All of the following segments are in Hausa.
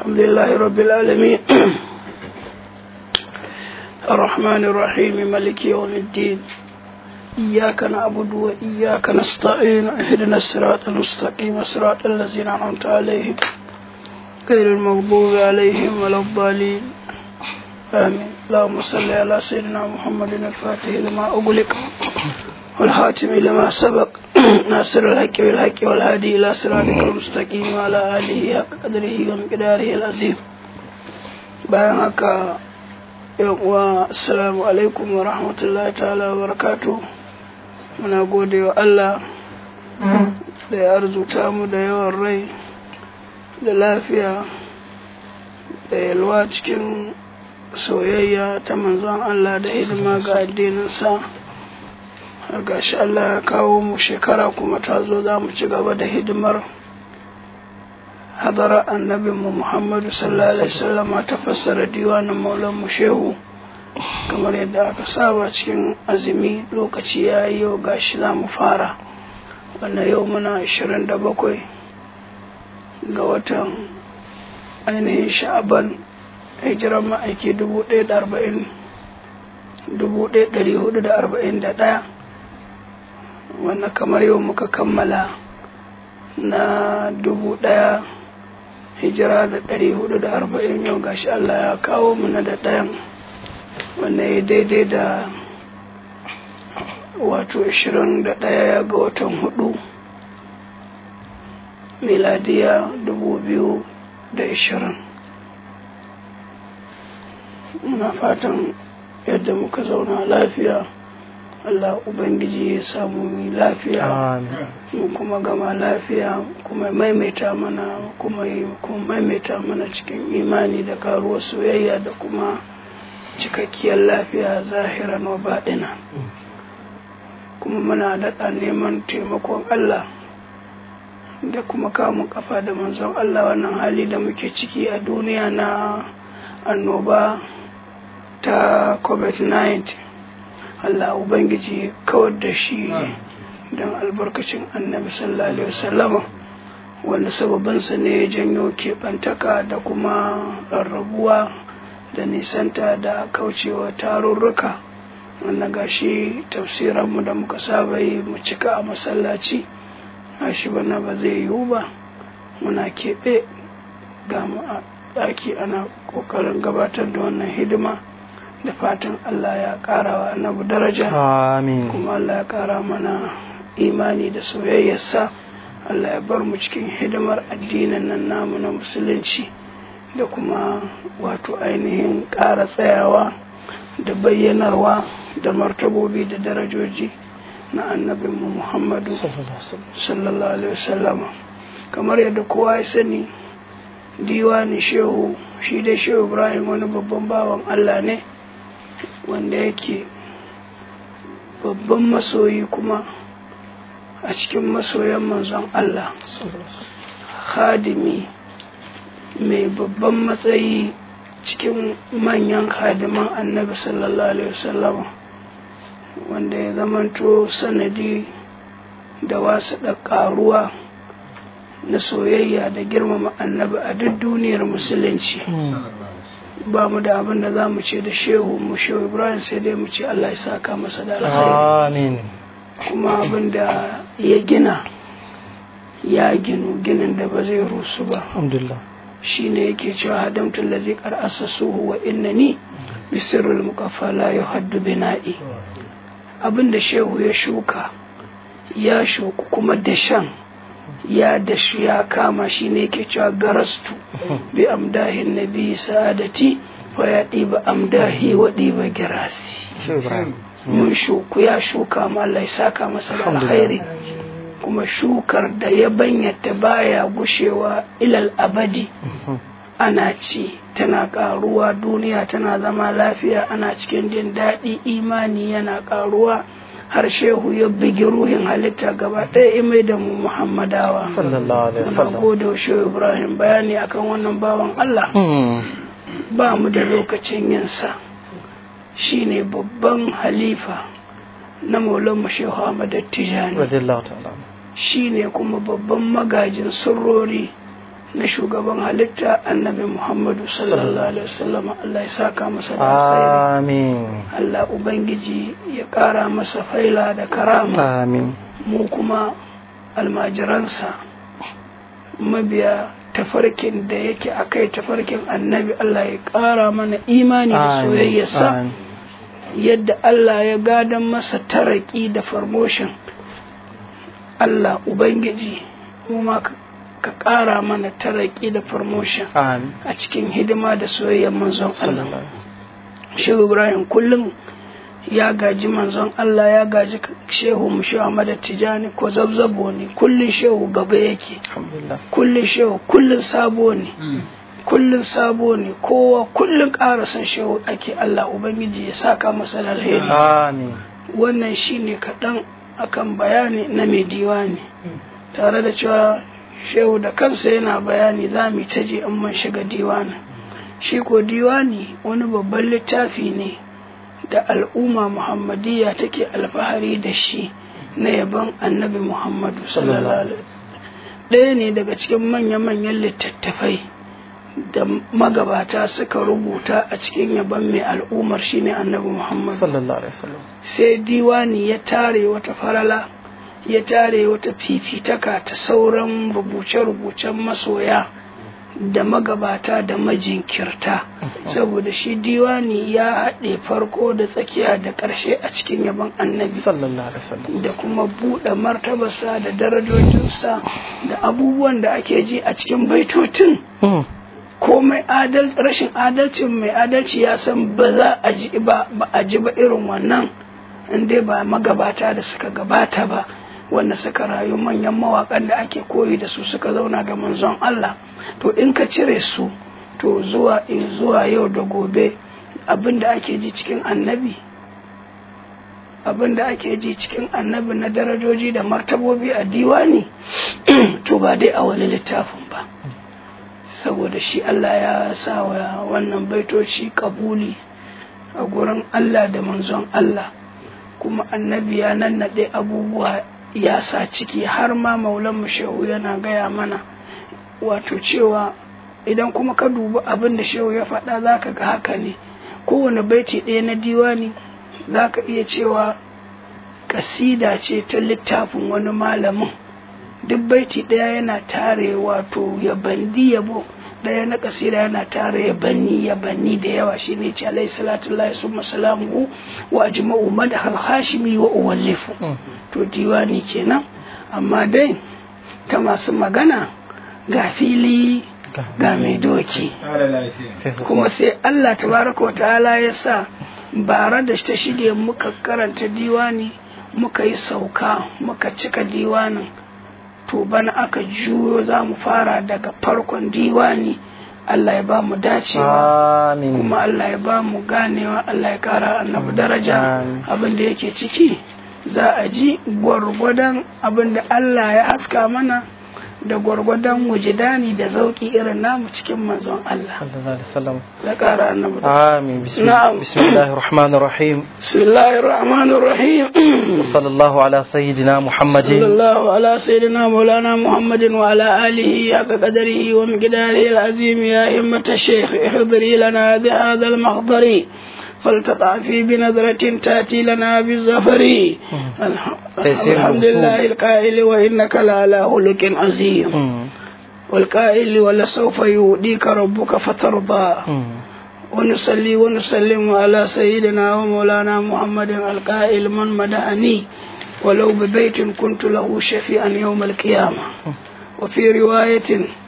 الحمد لله رب العالمين الرحمن الرحيم ملك يوم الدين إياك نعبد وإياك نستعين اهدنا الصراط المستقيم صراط الذين أنعمت عليهم غير المغضوب عليهم ولا الضالين آمين اللهم صل على سيدنا محمد الفاتح لما أغلق والخاتم لما سبق ناصر الحق بالحق والهادي إلى صراطك المستقيم وعلى آله حق قدره ومقداره العظيم bayan haka uwa assalamu alaikum wa rahmatullahi ta'ala wa barakatu muna gode wa Allah da ya arzuta mu da yawan rai da lafiya da yalwa cikin soyayya ta manzon Allah da hidima ga addininsa har gashi Allah ya kawo mu shekara kuma ta zo za mu ci gaba da hidimar hadara annabin mu Muhammadu sallallahu alaihi wasallama ta fassara diwanin maulan mu shehu kamar yadda aka saba cikin azumi lokaci ya yi yau gashi za mu fara wannan yau muna 27 ga watan ainihin sha'aban hijiran ma'aiki 1441 wannan kamar yau muka kammala na dubu ɗaya hijira da ɗari hudu da arba'in yau gashi Allah ya kawo mu na da ɗayan wanda ya daidai da wato ashirin da ɗaya ga watan hudu miladiya dubu biyu da ashirin muna fatan yadda muka zauna lafiya Allah Ubangiji ya samu mu lafiya mu kuma gama lafiya kuma maimaita mana kuma kuma maimaita mana cikin imani da karuwar soyayya da kuma cikakkiyar lafiya zahiran wa baɗina kuma muna daɗa neman taimakon Allah da kuma kamun kafa da manzon Allah wannan hali da muke ciki a duniya na annoba ta covid-19 Allah Ubangiji kawar da shi don albarkacin annabi sallallahu alaihi wasallama wanda sababinsa ne ya janyo keɓantaka da kuma rarrabuwa da nisanta da kaucewa tarurruka wanda gashi tafsiranmu da muka saba yi mu cika a masallaci shi bana ba zai yiwu ba muna keɓe ga mu a ɗaki ana ƙoƙarin gabatar da wannan hidima da fatan Allah ya ƙara wa annabi daraja kuma Allah ya ƙara mana imani da soyayyarsa Allah ya bar mu cikin hidimar addinin nan namu na musulunci da kuma wato ainihin ƙara tsayawa da bayyanarwa da martabobi da darajoji na annabinmu Muhammadu sallallahu alaihi wasallama kamar yadda kowa ya sani diwani shehu shi da shehu Ibrahim wani babban bawan Allah ne wanda yake babban masoyi kuma a cikin masoyan manzon Allah khadimi mai babban matsayi cikin manyan khadiman annabi sallallahu alaihi wasallam wanda ya zamanto sanadi da wasu da karuwa na soyayya da girmama annabi a duk duniyar musulunci ba mu da abin da za mu ce da shehu mu shehu ibrahim sai dai mu ce allah ya saka masa da alkhairi kuma abin da ya gina ya ginu ginin da ba zai rusu ba shi ne yake cewa hadamtun lazi kar asasuhu wa innani bisirrul muqaffa la yuhaddu bina'i abin da shehu ya shuka ya shuku kuma dashan ya dashi ya kama shi ne ke cewa garastu bi amdahin nabi sa'adati wa ya ɗiba amdahi wa ɗiba girasi mun shuku ya shuka ma Allah ya saka masa da alkhairi kuma shukar da ya banyata baya gushewa ilal abadi ana ci tana karuwa duniya tana zama lafiya ana cikin jin daɗi imani yana karuwa har shehu ya bigi ruhin halitta gaba ɗaya ya mai da mu muhammadawa sallallahu alaihi wasallam gode wa shehu ibrahim bayani akan wannan bawan allah ba mu da lokacin yinsa shine babban halifa na maulan shehu ahmad tijani radiyallahu ta'ala shine kuma babban magajin sirrori na shugaban halitta annabi muhammadu sallallahu alaihi wasallam Allah ya saka masa da alkhairi amin Allah ubangiji ya kara masa faila da karama amin mu kuma almajiransa mabiya tafarkin da yake a kai tafarkin annabi Allah ya ƙara mana imani da soyayyarsa amin yadda Allah ya gadon masa taraki da farmoshin Allah Ubangiji mu ma ka ka ƙara mana taraki da farmoshin amin a cikin hidima da soyayyar manzon Allah sallallahu alaihi Shehu Ibrahim kullum ya gaji manzon Allah ya gaji shehu mu shehu Ahmad Tijani ko zabzabo ne kullum shehu gaba yake alhamdulillah kullum shehu kullum sabo ne kullum sabo ne kowa kullum ƙara son shehu ake Allah Ubangiji ya saka masa da alheri amin wannan shine kaɗan akan bayani na mai diwani tare da cewa shehu da kansa yana bayani za mu ta je in mun shiga diwani shi ko diwani wani babban littafi ne da al'umma muhammadiyya take alfahari da shi na yaban annabi muhammadu sallallahu alaihi wasallam ɗaya ne daga cikin manya-manyan littattafai da magabata suka rubuta a cikin yaban mai al'ummar shine annabi muhammadu sallallahu alaihi wasallam sai diwani ya tare wata farala ya tare wata fifitaka ta sauran rubuce-rubucen masoya da magabata da majinkirta saboda shi diwani ya haɗe farko da tsakiya da ƙarshe a cikin yaban annabi sallallahu alaihi wasallam da kuma buɗe martabarsa da darajojinsa da abubuwan da ake ji a cikin baitotin Mm. komai adal rashin adalcin mai adalci ya san ba za a ji ba ba a ji ba irin wannan in dai ba magabata da suka gabata ba wanda suka rayu manyan mawakan da ake koyi da su suka zauna da manzon Allah to in ka cire su to zuwa zuwa yau da gobe abin da ake ji cikin annabi abin da ake ji cikin annabi na darajoji da martabobi a diwani to ba dai a wani littafin ba saboda shi Allah ya sa wa wannan baitoci kabuli a gurin Allah da manzon Allah kuma annabi ya nannaɗe abubuwa ya sa ciki har ma maulan shehu yana gaya mana wato cewa idan kuma ka dubi abin da shehu ya faɗa za ka ga haka ne kowane baiti ɗaya na diwani za ka iya cewa kasida ce ta littafin wani malamin duk baiti ɗaya yana tare wato yabandi yabo ɗaya na kasida yana tare yabanni yabanni da yawa shine ce alayhi salatu lahi summa salamu wa ajma'u madhal hashimi wa uwallifu to diwani kenan amma dai ta masu magana ga fili ga mai doki kuma sai Allah tabaraka wa ta'ala ya sa bara da ta shige muka karanta diwani muka yi sauka muka cika diwanin to bana aka juyo za mu fara daga farkon diwani Allah ya ba mu dacewa amin kuma Allah ya ba mu ganewa Allah ya kara annabi daraja Amin. abin da yake ciki za a ji gwargwadon abin da Allah ya haska mana da gwargwadon wujidani da zauki irin namu cikin manzon Allah sallallahu alaihi wasallam ya kara annabi daraja. آمين بسم, نعم. بسم الله الرحمن الرحيم بسم الله الرحمن الرحيم وصلى الله على سيدنا صلى محمد الله على سيدنا مولانا محمد وعلى آله حق قدره ومقداره العظيم يا همة الشيخ احضري لنا بهذا المحضر فلتطعفي بنظرة تأتي لنا بالظفر الح- تيسير الحمد الوصول. لله القائل وإنك لعلى خلق عظيم مم. والقائل ولسوف يؤديك ربك فترضى مم. ونصلي ونسلم على سيدنا ومولانا محمد القائل من مدعني ولو ببيت كنت له شفيعا يوم القيامة وفي رواية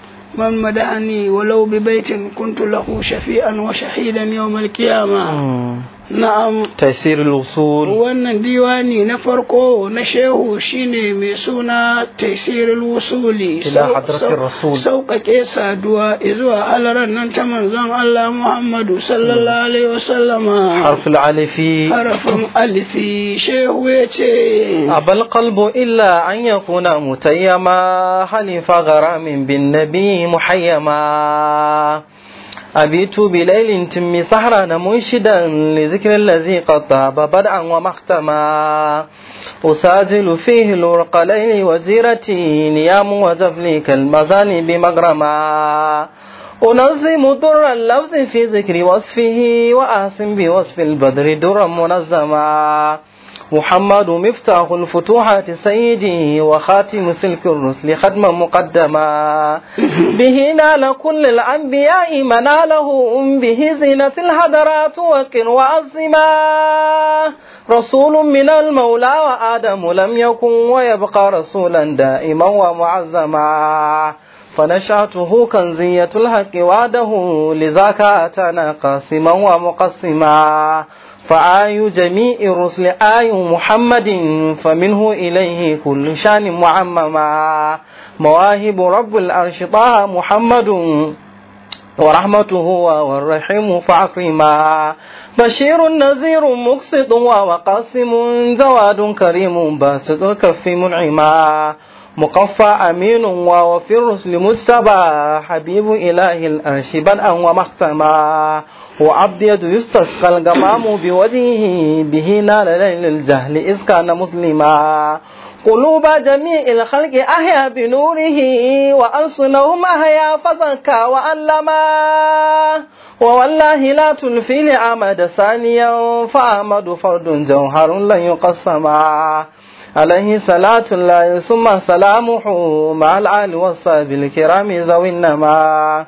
من مدعني ولو ببيت كنت له شفيعا وشهيدا يوم القيامة مم. نعم تيسير الوصول wannan diwani na farko na shehu shine mai suna taisirul wusuli Ila sau- hadratir sau- rasul. sauƙaƙe saduwa zuwa halaran nan ta manzon Allah Muhammadu sallallahu alaihi wasallama حرف العلف harafin alifi shehu ya ce أبى القلب إلا أن يكون متيما حلف غرام بالنبي محيما أبيت بليل تم سهرا منشدا لذكر الذي قد طاب بدءا ومختما أساجل فيه الورق ليل وزيرتي نيام وجفلي كالمزان بمغرما أنظم در اللفظ في ذكر وصفه وأحسن بوصف البدر درا منظما محمد مفتاح الفتوحات سيدي وخاتم سلك الرسل ختما مقدما به نال كل الأنبياء مناله به زينة الهدرات وقر وأزما رسول من المولى وآدم لم يكن ويبقى رسولا دائما ومعزما فنشأته كنزية الحق وعده لذاك أتانا قاسما ومقسما فآي جميع الرسل آي محمد فمنه إليه كل شان معمما مواهب رب العرش طه محمد ورحمته والرحيم فأكرما بشير نذير مقسط وقاسم جواد كريم باسط الكف منعما مقفى أمين وفي الرسل مجتبى حبيب إله الأرش بدءا ومختما وأبيض يستسقى الغمام بوجهه به نال ليل الجهل إذ كان مسلما قلوب جميع الخلق أحيا بنوره وألسنهم أحيا فزكى وألما ووالله لا تلفي لأمد ثانيا فأحمد فرد جوهر لن يقسما عليه صلاة الله ثم سلامه مع الآل والصحب الكرام ذوي النما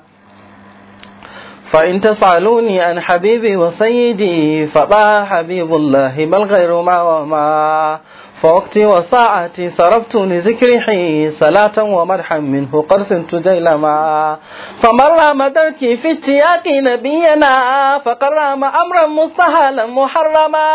فإن تسألوني عن حبيبي وسيدي فبا حبيب الله بل غير ما وما فوقتي وساعتي صرفت لذكره صلاة ومرحا منه قرس تجيلما فمر مدركي في اشتياق نبينا فقرام أمرا مستهلا محرما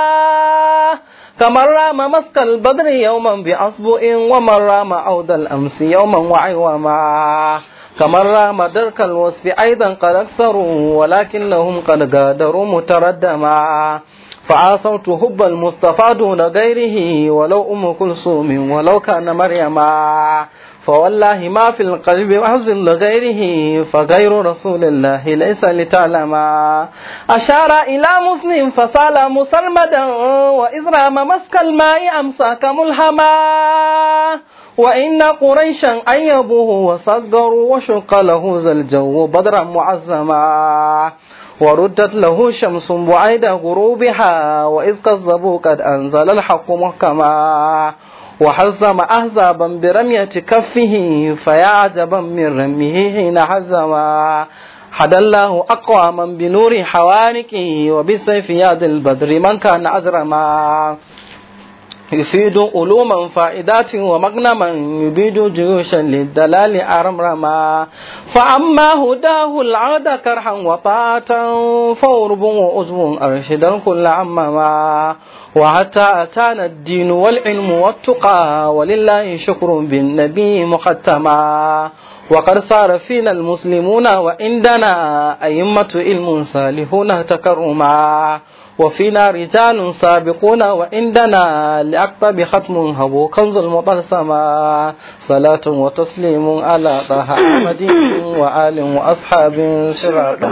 كمن رام مسك البدر يوما بأصبع ومن رام عود الأمس يوما وعوما كمن رام درك الوصف أيضا قد أكثروا ولكنهم قد قادروا متردما فعاصرت حب المصطفى دون غيره ولو أم كلثوم ولو كان مريما فوالله ما في القلب وحزن لغيره فغير رسول الله ليس لتعلما أشار إلى مسلم فسال مسرمدا وإذ رام مسك الماء أمساك ملهما وإن قريشا أيبوه وصغروا وشق له ذا الجو بدرا معزما وردت له شمس بعيد غروبها وإذ كذبوا قد أنزل الحق محكما وحزم أحزابا برمية كفه فيا عجبا من رميه حين حزما حد الله أقواما بنور حواركه وبسيف يد البدر من كان أجرما يفيد علوما فائدات ومغنما يبيد جيوشا للدلال أرمرما فأما هداه العاد كرها وطاعة فورب وعزب أرشدا كل عمما وحتى أتانا الدين والعلم والتقى ولله شكر بالنبي مختما وقد صار فينا المسلمون وعندنا أئمة علم صالحون تكرما وفينا رجال سابقون وعندنا لأكتب ختم هبو كنز المطلسما صلاة وتسليم على طه أحمد وآل وأصحاب صراط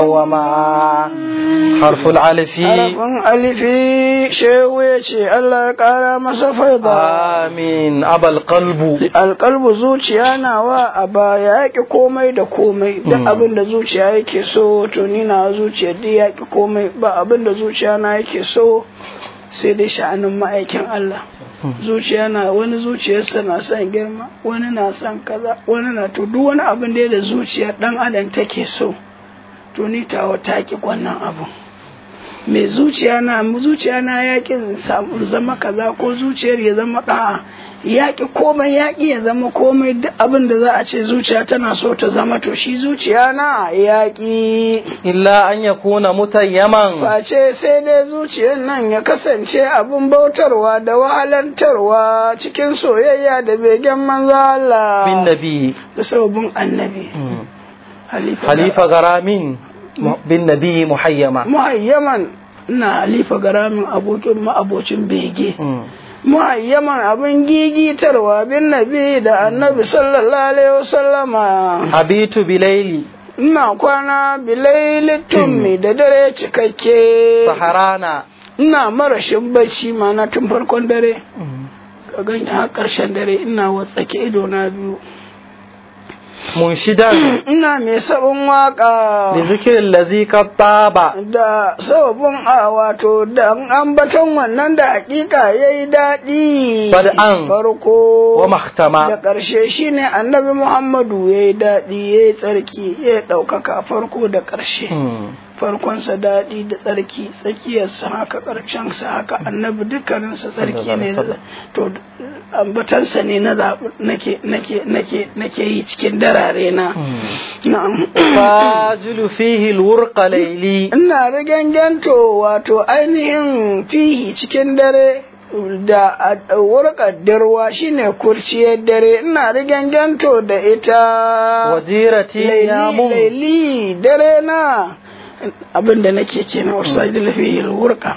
مقوما حرف العلف harafin alifi shehu ya ce Allah ya kara masa faida آمين أبا القلب alƙalbu zuciya nawa a baya yaƙi komai da komai duk abin da zuciya yake so to ni na zuciya duk yaƙi komai ba abin da zuciya na yake so sai dai sha'anin ma'aikin Allah zuciya na wani zuciyarsa na son girma wani na son kaza wani na to duk wani abin da ya da zuciya dan adam take so to ni tawa ta ki wannan abu mai zuciya na zuciya na yaƙi samu zama kaza ko zuciyar ya zama ɗa'a yaƙi komai yaƙi ya zama komai duk abin da za a ce zuciya tana so ta zama to shi zuciya na yaƙi إلا أن يكون متيما face sai dai zuciyar nan ya kasance abin bautarwa da wahalantarwa cikin soyayya da begen manzo Allah بالنبي da sababin annabi halifa حليف غرام بالنبي محيما muhayyaman ina halifa garamin abokin ma'abocin bege muhayyaman abin gigitarwa bin nabi da annabi sallallahu alaihi wasallama حبيت بليلي ina kwana bilaili tummi da dare cikakke سهرانا ina marashin bacci mana tun farkon dare ka gani har ƙarshen dare ina watsake ido na biyu منشدا ina mai sabon waka لذكر الذي قد طاب da sababin a wato da ambaton wannan da hakika ya yi daɗi Bad'an farko da ومختما ƙarshe shine annabi muhammadu ya yi daɗi ya yi tsarki ya ɗaukaka farko da ƙarshe farkonsa daɗi da tsarki tsakiyarsa haka ƙarshensa haka annabi dukkaninsa tsarki ne to ambatansa ne na zaɓi nake nake nake nake yi cikin darare na na'am فاجل فيه الورق ليلي ina rigangento wato ainihin fihi cikin dare da wurƙar darwa shine kurciyar dare ina rigangento da ita وجيرتي laili يامون laili dare na abinda nake kenan wasu sajil fihi wurƙa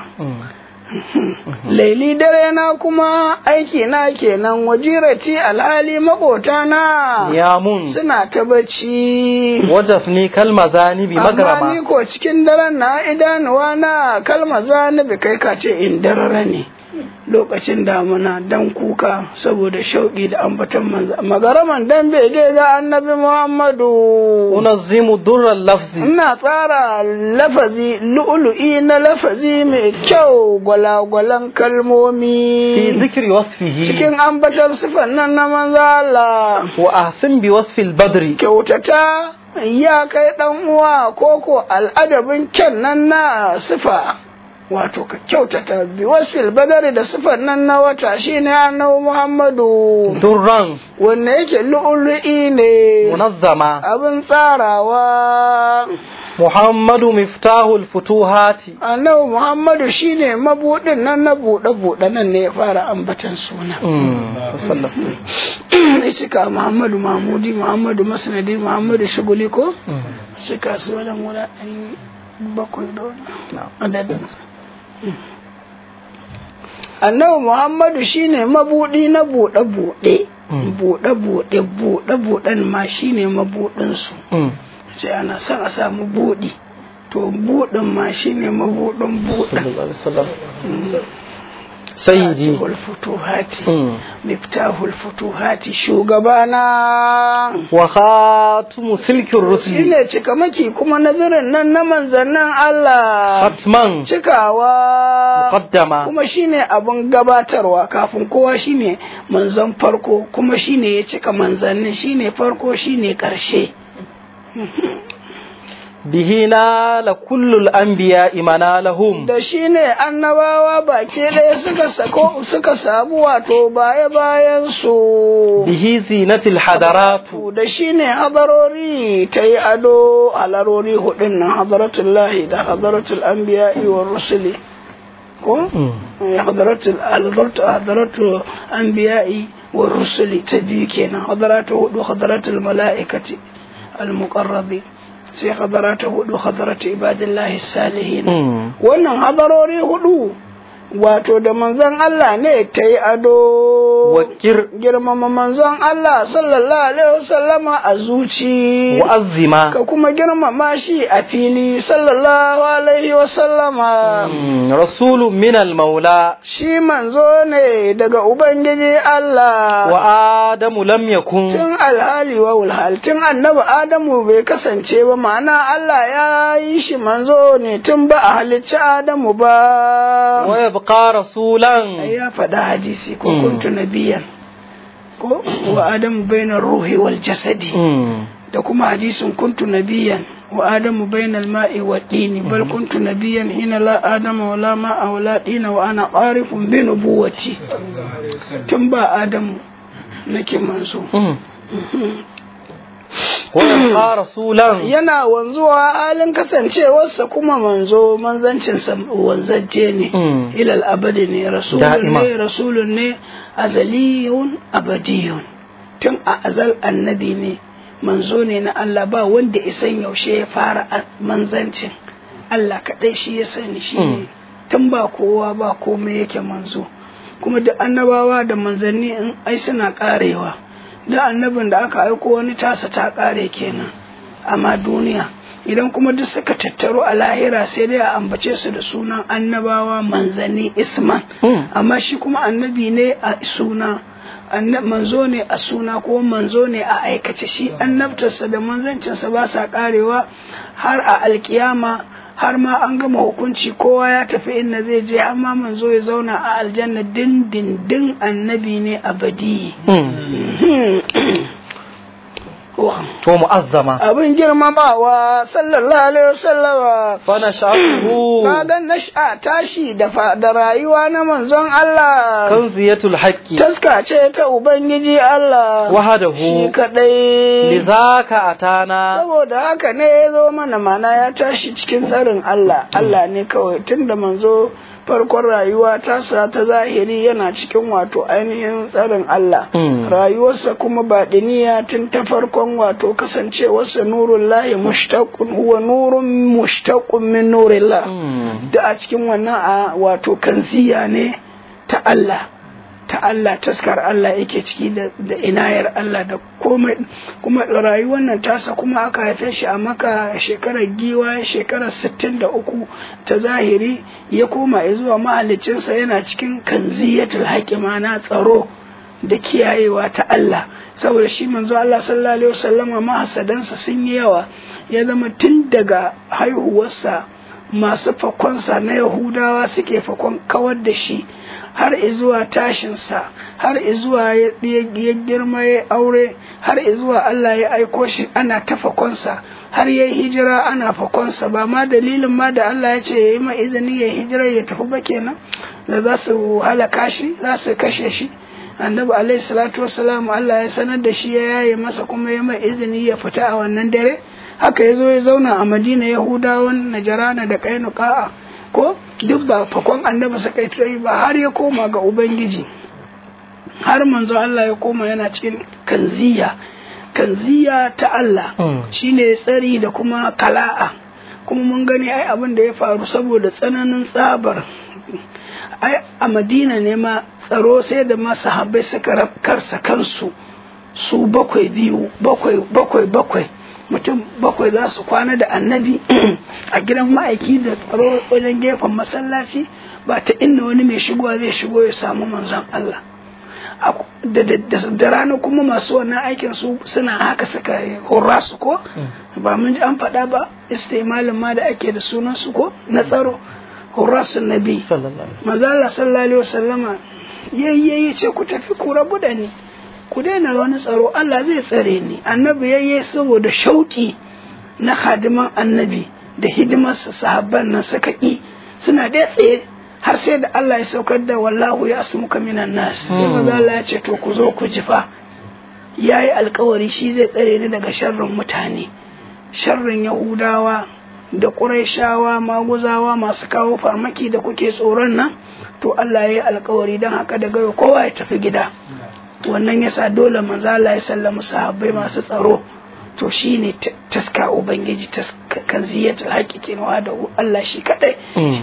laili dare na kuma aiki na kenan wajirati alhali makota na يامون suna ta bacci وجفني كالمزاني amma ni بمغرمة ko cikin daren na idanuwa na kalma zanibi kai ka ce in darare ne lokacin damuna dan kuka saboda shauƙi da ambaton manzo magaraman dan bege ga annabi muhammadu أنظم در اللفظ ina tsara lafazi lu'ulu'i na lafazi mai kyau gwalagwalan في kalmomi ذكر وصفه cikin ambaton sifan nan na manzo Allah وأحسن بوصف البدر kyautata ya kai ɗan uwa koko al'adabin kyan nan na sifa wato ka kyautata bi wasfil badari da sifan nan na wata shine annabi Muhammadu درا wanne yake lu'ulu'i ne منظمة abin tsarawa محمد مفتاح الفتوحات annabi Muhammadu shine mabudin nan na buɗe buɗe nan ne ya fara ambatan suna صلى ya cika Muhammadu Mahmudi Muhammadu Masnadi Muhammadu Shuguli ko cika su wajen guda ɗari bakwai da wani adadin annabi Muhammadu shine mabudi na buɗe buɗe buɗe buɗe buɗe buɗen ma shine mabudin su sai ana son a samu buɗi to buɗin ma shine mabudin buɗin سيدي Fatihul futuhati مم. miftahul futuhati shugabana وخاتم سلك الرسل shine cikamaki kuma nazarin nan na manzannin Allah ختما cikawa مقدما kuma shine abin gabatarwa kafin kowa shine manzan farko kuma shine ya cika manzannin shine farko shine karshe به نال كل الأنبياء منالهم da shine annabawa baki ɗaya suka sako suka samu wato baya bayan su به زينة الحضرات da shi ne hadarori ta yi ado halarori hudun nan hadaratullahi da hadaratul anbiya'i wa rusuli ko Eh, hadaratul hadaratu hadaratu anbiya'i wa rusuli ta biyu kenan hadaratu hudu hadaratul mala'ikati al-muqarrabi sai hadaratu hudu hadaratu ibadillahi salihin wannan hadarori hudu wato da manzon Allah ne ta yi ado وكر girmama manzon Allah sallallahu alaihi wasallama a zuci وأزما ka kuma girmama shi a fili sallallahu alaihi wasallama رسول من المولى shi manzo ne daga ubangiji Allah وآدم لم يكن tun alhali wa ulhal tun annabi Adamu bai kasance ba ma'ana Allah ya yi shi manzo ne tun ba a halicci Adamu ba ويبقى رسولا ai ya faɗa hadisi ko Mm. kuntu nabiyan ko wa adamu bainar ruhi wal jasadi مم. da kuma hadisin kuntu nabiyan wa adamu bainal ma'i wa dini bal kuntu nabiyan hina la adama wa la ma'a wa la dina wa ana qarifun bi nubuwati tun ba adamu nake manzo مم. ويبقى رسولا yana wanzuwa halin kasancewarsa kuma manzo manzancinsa wanzajje ne مم. ilal abadi ne rasulun Da'ima. ne rasulun ne azaliyun abadiyun tun a azal annabi ne manzo ne na Allah ba wanda isan yaushe ya fara a- manzancin Allah kaɗai shi ya sani shi ne Mm. tun ba kowa ba komai yake manzo kuma da annabawa da manzanni in ai suna karewa da annabin da aka aiko wani tasa ta kare kenan amma duniya idan kuma duk suka tattaru a lahira sai dai a ambace su da sunan annabawa manzanni isman amma shi kuma annabi ne a suna manzo ne a suna ko manzo ne a aikace shi annabtarsa da manzancinsa ba sa karewa har a alkiyama har ma an gama hukunci kowa ya tafi inda zai je har ma manzo ya zauna a aljanna dindindin annabi ne abadi to mu'azzama abin girmamawa sallallahu alaihi wasallama fa nasha'uhu kaga nasha tashi da da rayuwa na manzon Allah kanziyatul haqqi taska ce ta ubangiji Allah wahadahu shi kadai lidhaka atana saboda haka ne ya zo mana mana ya tashi cikin tsarin Allah Allah ne kawai tunda manzo farkon rayuwa tasa ta zahiri yana cikin wato ainihin tsarin Allah rayuwarsa kuma baɗiniya tun ta farkon wato kasancewarsa nurun lahi mushtaqun huwa nurun mushtaqun min nurillah da a cikin wannan a wato kanziya ne ta Allah ta Allah taskar Allah yake ciki da inayar Allah da komai kuma rayuwar nan tasa kuma aka haife shi a maka shekarar giwa shekarar 63 ta zahiri ya koma zuwa mahalicinsa yana cikin kanziyatul haƙi na tsaro da kiyayewa ta Allah saboda shi manzo Allah sallallahu alaihi wasallama mahasadansa sun yi yawa ya zama tun daga haihuwarsa masu fakonsa na Yahudawa suke fakon kawar da shi har izuwa tashinsa har izuwa ya girma ya aure har izuwa Allah ya aiko shi ana ta fakonsa har ya hijira ana fakonsa ba ma dalilin ma da Allah ya ce ya yi ma izini ya hijira ya tafi ba kenan da za su halaka shi za su kashe shi annabi alaihi salatu wassalam Allah ya sanar da shi ya yaye masa kuma ya mai izini ya fita a wannan dare haka ya zo ya zauna a madina yahudawan najarana da kainuka'a ko duk ba fakon annabi suka yi ba har ya koma ga ubangiji har manzo Allah ya koma yana cikin kanziya kanziya ta Allah shine tsari da kuma kala'a kuma mun gani ai abin da ya faru saboda tsananin tsabar ai a madina ne ma tsaro sai da ma sahabbai suka karsa kansu su bakwai biyu bakwai bakwai bakwai mutum bakwai za su kwana da annabi a gidan ma'aiki da tsaro wajen gefen masallaci ba ta inda wani mai shigowa zai shigo ya samu manzon Allah da rana kuma masu wannan aikin su suna haka suka hurra su ko ba mun ji an faɗa ba istimalin ma da ake da sunan su ko na tsaro hurra su nabi manzala sallallahu alaihi wasallama yayyayi ce ku tafi ku rabu da ni ku daina wani tsaro Allah zai tsare ni annabi yayye saboda shauki na hadiman annabi da hidimarsa sahabban nan suka ƙi suna da tsaye har sai da Allah ya saukar da wallahu ya asmuka minan nas sai maza Allah ya ce to ku zo ku jifa yayi alkawari shi zai tsare ni daga sharrin mutane sharrin yahudawa da ƙuraishawa maguzawa masu kawo farmaki da kuke tsoron nan to Allah ya yi alkawari don haka daga kowa ya tafi gida wannan yasa dole manzo Allah ya sallama sahabbai masu tsaro to shine taska ubangiji kan ziyatul haƙiƙin wa da Allah shi kadai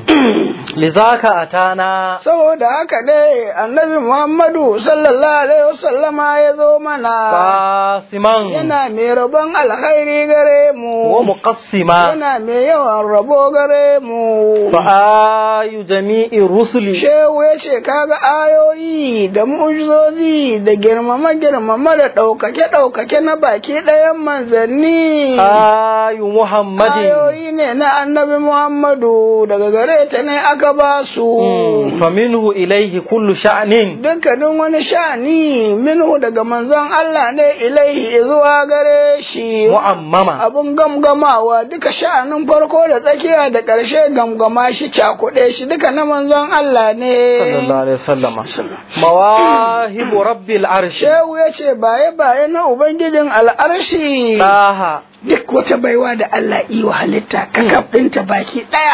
lizaka atana saboda haka ne annabi Muhammadu sallallahu alaihi wasallama ya zo mana qasiman yana mai rabon alkhairi gare mu wa muqassima yana mai yawan rabo gare mu fa ayu jami'i rusuli shehu ya ce kaga ayoyi da mu'jizozi da girmama girmama da ɗaukake ɗaukake na baki ɗayan manzanni ayu muhammadin ayoyi ne na annabi Muhammadu daga gare ta ne aka ba su fa minhu ilaihi kullu sha'nin dukkanin wani sha'ani minhu daga manzon Allah ne ilaihi zuwa gare shi mu'ammama abun gamgamawa duka sha'anin farko da tsakiya da ƙarshe gamgama shi cakuɗe shi duka na manzon Allah ne sallallahu alaihi wasallam mawahibu rabbil arshi shehu ya ce baye baye na ubangijin al'arshi taha duk wata baiwa da Allah yi wa halitta kakaf ɗinta baki ɗaya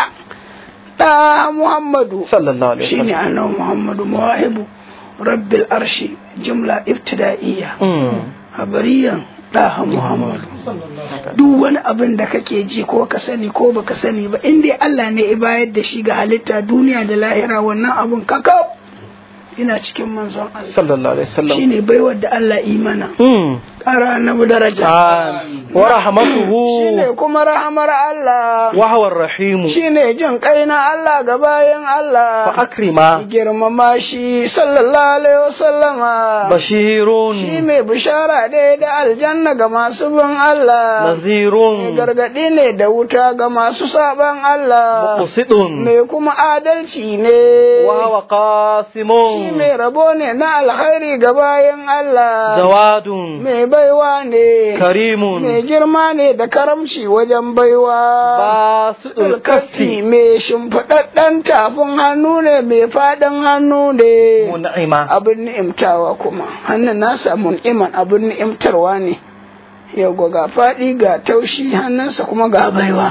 ɗa Muhammadu sallallahu alaihi shine wasallam annabi Muhammadu mawahibu rabbil arshi jumla ibtida'iyya habariyan ɗaha Muhammadu duk wani abin da kake ji ko ka sani ko baka sani ba in dai Allah ne ya bayar da shi ga halitta duniya da lahira wannan abun kakaf ina cikin manzon Allah sallallahu alaihi wasallam shine baiwar da Allah yi mana mm ƙara annabi daraja Amin. wa rahmatuhu shine kuma rahamar Allah wa huwa ar-rahim shine jin kai na Allah ga bayan fa Allah akrima girmama shi sallallahu alaihi wasallama bashirun shi mai bishara ne da aljanna ga masu bin Allah mai nazirun gargaɗi ne da wuta ga masu saban Allah muqsidun mai kuma adalci ne wa huwa shi qasimun mai rabo ne na alkhairi ga bayan Allah jawadun mai baiwa ne karimun mai girma ne da karamci wajen baiwa basitul kafi kaffi mai shimfiɗaɗɗen tafin hannu ne mai faɗin hannu ne mun'ima abin ni'imtawa kuma hannun nasa mun'iman abin ni'imtarwa ne yawwa ga faɗi ga taushi hannunsa kuma ga baiwa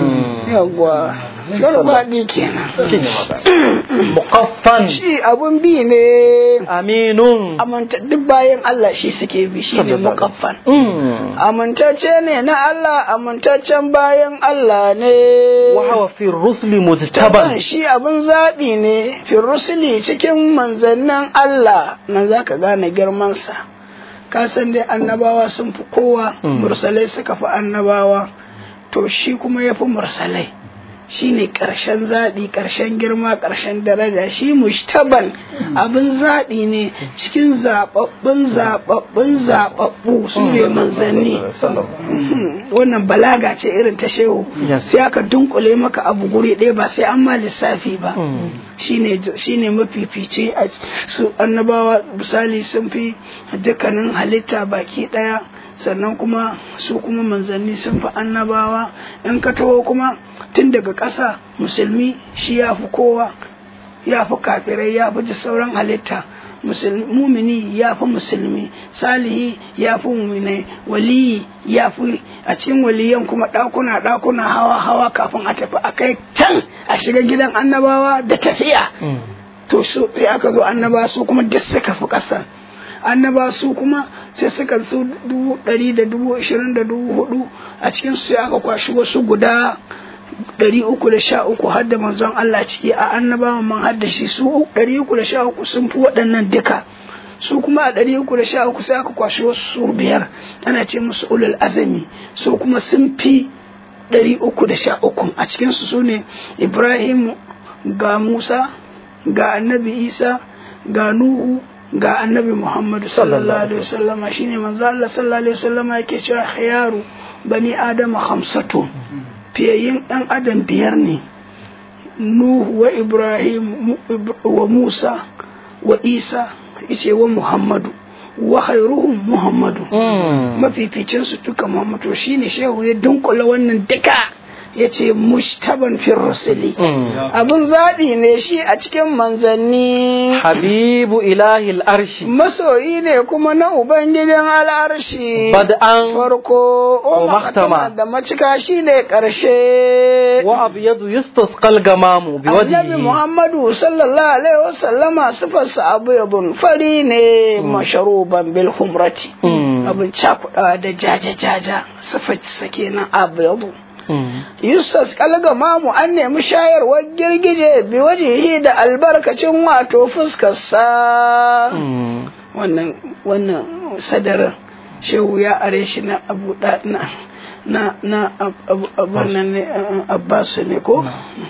yawwa don faɗi kenan shine magana muqaffan shi abun bi ne aminun aminta duk bayan Allah shi suke bi shi ne Sallallahu alaihi muƙaffan Mm. amintacce ne na Allah amintaccen bayan Allah ne wa huwa fi rusli Taban mujtaban shi abin zaɓi ne firusuli cikin manzannin Allah nan za ka gane girmansa ka san dai annabawa sun fi kowa Mm. mursalai suka fi annabawa to shi kuma ya fi mursalai shi ne ƙarshen zaɓi ƙarshen girma ƙarshen daraja shi mushtaban abin zaɓi ne cikin zaɓaɓɓun zaɓaɓɓun zaɓaɓɓu su ne manzanni Mhm. wannan balaga ce irin ta shehu Yes. sai aka dunkule maka abu guri ɗaya ba sai an ma lissafi ba Mm. shine shine mafifice a su annabawa misali sun fi dukkanin halitta baki ɗaya sannan kuma su kuma manzanni sun fi annabawa in ka taho kuma tun daga ƙasa musulmi shi ya fi kowa ya fi kafirai ya fi da sauran halitta Musul- mumini ya fi musulmi salihi ya fi muminai waliyi ya fi a cikin waliyan kuma ɗakuna ɗakuna hawa hawa kafin a tafi a kai can a shiga gidan annabawa da tafiya Mm. to su sai aka zo annaba su kuma duk suka fi ƙasa annaba su kuma sai suka su dubu ɗari da dubu ashirin da dubu hudu a cikin su sai aka kwashi wasu guda ɗari uku da sha uku har da manzon Allah ciki a annabawan man har da shi su ɗari uku da sha uku sun fi waɗannan duka su kuma a ɗari uku da sha uku sai aka kwashi wasu su biyar ana ce musu ulul azami su kuma sun fi ɗari uku da sha uku a cikinsu su ne ibrahim ga musa ga annabi isa ga nuhu ga annabi muhammadu sallallahu alaihi wasallama shine manzo Allah sallallahu alaihi wasallama yake cewa khiyaru bani adama khamsatu fiyayyin ɗan adam biyar ne nuhu wa ibrahim mu- Ib- wa musa wa isa ice wa muhammadu wa khairuhum muhammadu Mm. mafificin su duka muhammadu shine shehu ya dunkula wannan duka ya ce mushtaban fir rusuli Mm. abin zaɓi ne shi a cikin manzanni habibu ilahi al'arshi masoyi ne kuma na ubangijin al'arshi bad'an farko o Wa maktama. maktama da macika shi ne ƙarshe wa abyadu yustasqal gamamu bi annabi wajhihi muhammadu sallallahu alaihi wasallama sifarsa abu yadun fari ne masharuban bil humrati Mm. abin cakuɗawa da jaja-jaja sifarsa kenan abu yadu Mm. Yusuf kalgamamu an nemi shayarwar girgije bi wajihi da albarkacin wato fuskarsa. Mm. Wannan wannan sadarar shehu ya are shi na abu da na na na ab- ab- abun nan ne uh, Abbasu ne ko?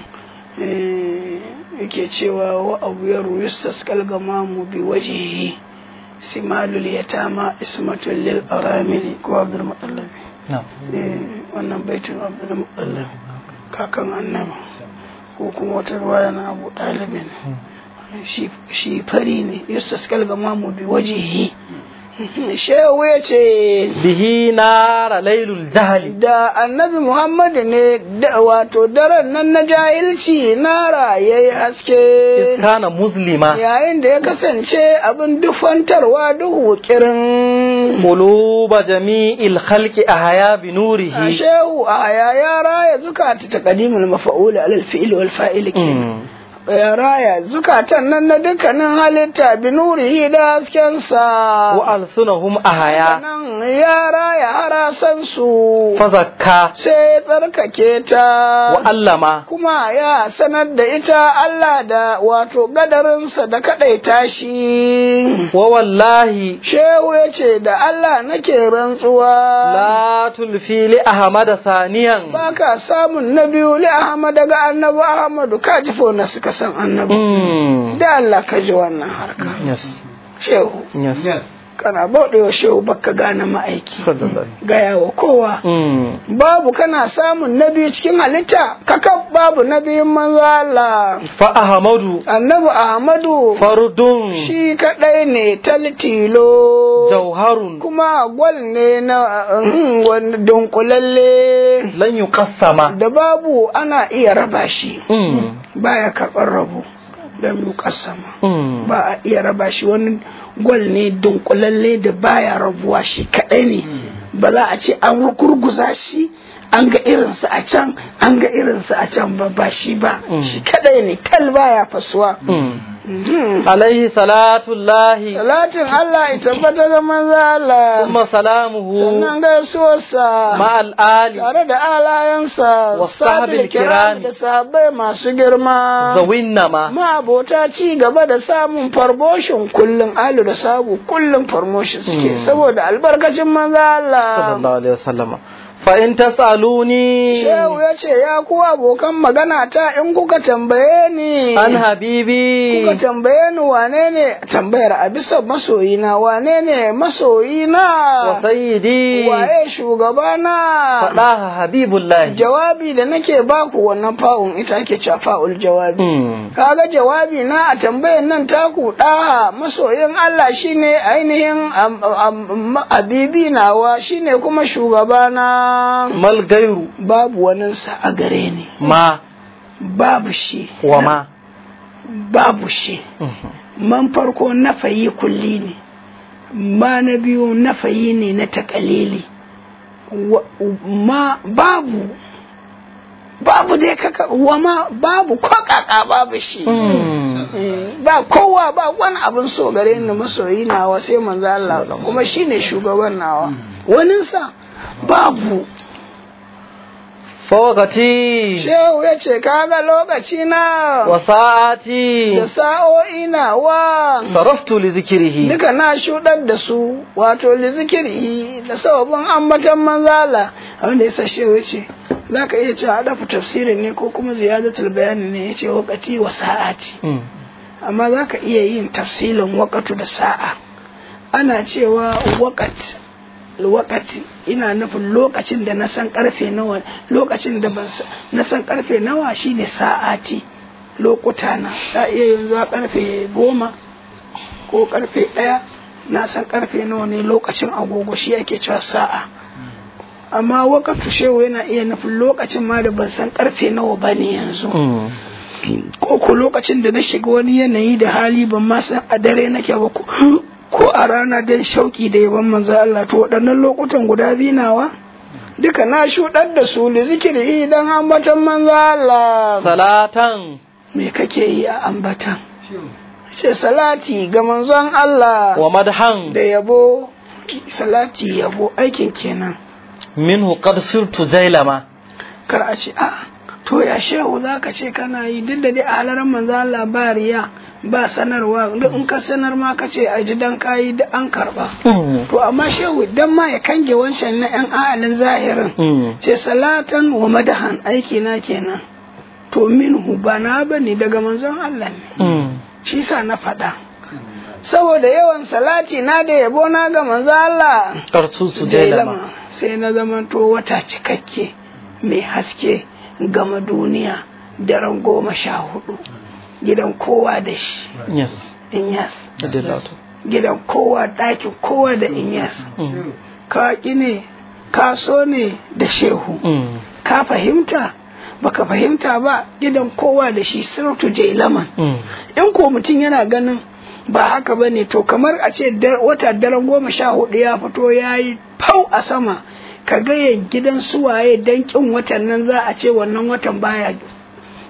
Eh, yake cewa wa abu ya Yusuf kalgamamu bi wajihi simalul yatama ismatul lil aramili ko Abdul Mutallabi. Na'am. Eh, wannan baitin abdul mutallab kakan annabi ko kuma wata ruwaya na abu ɗalibin shi shi fari ne yusuf kalgama mu bi wajihi shehu ya ce bihi nara lailul jahli da annabi muhammadu ne da wato daren nan na jahilci nara ya yi haske kana muslima yayin da ya kasance abin dufantarwa duhu kirin quluba jami'il khalqi ahya bi nurihi shehu a ya ya raya zukata ta kadimul mafa'ul alal fi'il wal fa'il kenan Mm. ya raya zukatan nan na dukkanin halitta bi nurihi da haskensa wa alsunahum ahaya nan ya raya harasan su fazakka sai ya tsarkake ta wa allama kuma ya sanar da ita Allah da wato gadarinsa da kaɗaita shi wa wallahi shehu ya ce da Allah nake rantsuwa la tulfi li ahmada saniyan ba ka samun na biyu li Ahmad daga annabi Ahmadu ka ji na suka san annabi Mm. da Allah ka ji wannan harka yes shehu yes kana bauɗewa shehu baka gane ma'aiki sallallahu alaihi gaya wa kowa Mm. babu kana samun na biyu cikin halitta kakaf babu na biyun manzo Allah fa ahmadu annabi Ahmadu fardun shi kaɗai ne taltilo jauharun kuma gwal ne na uhum, wani dunkulalle lan yuqassama da babu ana iya raba shi Mm. baya karɓar rabo don yuƙasama Mm. ba a iya raba shi wani gwal ne dunkulalle da baya rabuwa shi kaɗai ne ba za a ce an gurguza shi an ga irinsa a can an ga irinsa a can ba ba shi ba shi kaɗai ne tal baya fasuwa Mm. Mhm. alaihi salatullahi Salatin Allah ya tabbata da manzo Allah thumma salamuhu sannan gaisuwarsa ma'al ali tare da alayensa Wassahabil sabil kiram kirami. da sahabbai masu girma zawinnama ma'abota ci gaba da samun promotion kullum alu da sabu kullum promotion suke saboda albarkacin manzo Allah sallallahu alaihi wasallama fa in tasaluni Shehu ya ce ya ku abokan magana ta in kuka tambaye ni an habibi kuka tambaye ni wane ne tambayar a bisa masoyina wane ne masoyina wa sayyidi waye shugabana fadaha habibullahi jawabi da nake baku wannan fa'un ita ake cewa fa'ul jawabi Mm. kaga jawabi na a tambayan nan taku ɗaha masoyin Allah shine ainihin am- am- am- abibi nawa shine kuma shugabana mal gairu babu waninsa a gare ni ma babu shi wa ma babu shi Mhm. man farko nafayi kulli ne ma na biyu nafayi ne na takalili Wa- ma babu babu dai kaka wa ma babu ko kaka babu shi Mm. Eh, ba kowa ba wani abin so gare ni masoyi nawa sai manzo Allah kuma shine shugaban nawa waninsa babu fawakati shehu ya ce kaga lokaci na wa sa'ati da sa'o'i nawa saraftu li zikrihi duka na shuɗar da su wato lizikiri da sababin ambatan manzala wanda ya sashe wuce za ka iya cewa dafa tafsirin ne ko kuma ziyadatul bayani ne ya ce wakati wa sa'ati Mm. amma za ka iya yin tafsilin wakatu da sa'a ana cewa wakat wakati ina nufin lokacin da na san karfe nawa lokacin da ban sa- na san karfe nawa shine sa'ati lokuta na ta iya yanzu a karfe goma ko karfe ɗaya na san karfe nawa ne lokacin agogo shi ake cewa sa'a amma wakatu shehu yana iya nufin lokacin ma da ban san karfe nawa ba ne yanzu Mm. ko ko lokacin da na shiga wani yanayi da hali ban ma san a dare nake ba ko ko a rana dan shauki da yaban manzo Allah to waɗannan lokutan guda biyu nawa duka na shuɗar da su li zikiri idan ambatan manzo Allah salatan me kake yi a ambatan ce salati ga manzon Allah wa madhan da yabo salati yabo aikin kenan minhu qad sirtu jailama kar a ce a to ya shehu za ka ce kana yi duk da dai a halarar manzo Allah ba riya ba sanarwa duk in ka sanar ma ka ce a ji dan kayi da an karba Mm. to amma shehu dan ma ya kange wancan na yan a'alin zahirin Mm. ce salatan wa madahan aiki na kenan to minhu ba na bane daga manzon Allah ne Mm. shi sa na faɗa saboda yawan salati na da yabo na ga manzo Allah Tartutu jailama jailama sai na zamanto wata cikakke mai haske gama duniya daren goma sha hudu gidan kowa da shi yes inyas adilatu gidan kowa ɗakin kowa da inyas Mm. ka ƙi ne ka so ne da shehu Mm. ka fahimta baka fahimta ba gidan kowa da shi sirtu jailaman Mm. in ko mutum yana ganin ba haka ba ne to kamar a ce dar- wata daren goma sha hudu ya fito ya yi fau a sama ka gaya gidan suwaye dan kin watan nan za a ce wannan watan baya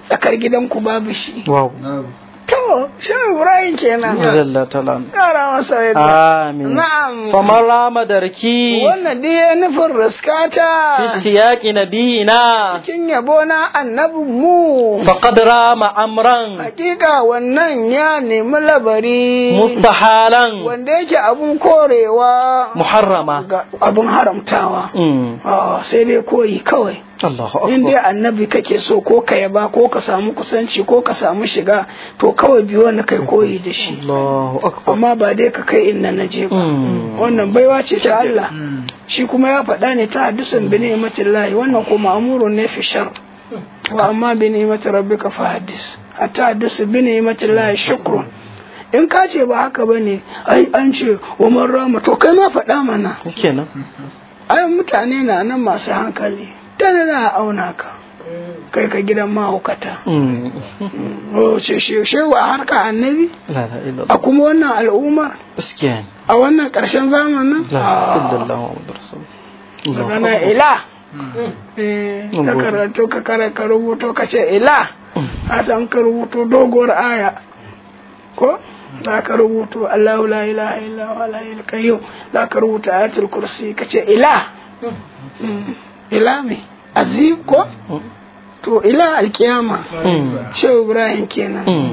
tsakar gidanku babu shi wow to shi ibrahim kenan jalla ta'ala kara masa yadda amin na'am faman rama darki wannan dai ya nufin riskata ishtiyaqi nabiyina cikin yabo na annabin mu faqad rama amran hakika wannan ya nemi labari mustahalan wanda yake abun korewa muharrama ga abun haramtawa Mm. Ah, sai dai koyi kawai Allahu in dai akbar annabi kake so ko ka yaba ko ka samu kusanci ko ka samu shiga to kawai biyo wani kai koyi da shi Allahu akbar amma ba dai ka kai inna na je ba Mm. wannan baiwa ce ta Allah shi kuma ya faɗa ne ta hadisin bi ni'matillahi wannan ko ma'murun ne fi shar wa amma bi ni'mati rabbika fa hadis hatta hadisu bi ni'matillahi shukrun in ka ce ba haka bane ai an ce wa man rama to kai ma faɗa mana kenan ai mutane na nan masu hankali tana za a auna ka kai ka gidan mahaukata Mm. o ce she- shewa a harka annabi la la illa a kuma wannan al'ummar gaskiya ne a wannan ƙarshen zamanin la Ah, illallah muhammadur rasul Allahu magana akbar. ila Eh, Mun ka gode. karatu ka kara ka rubuto ka ce ila a san ka rubuto doguwar aya ko za ka rubuto Allahu la ilaha illa huwa la ilaha qayyum za ka rubuta ayatul kursi ka ce ila Mm. ila me azim ko Mm. to ila alkiyama Mm. shehu ibrahim kenan Mm.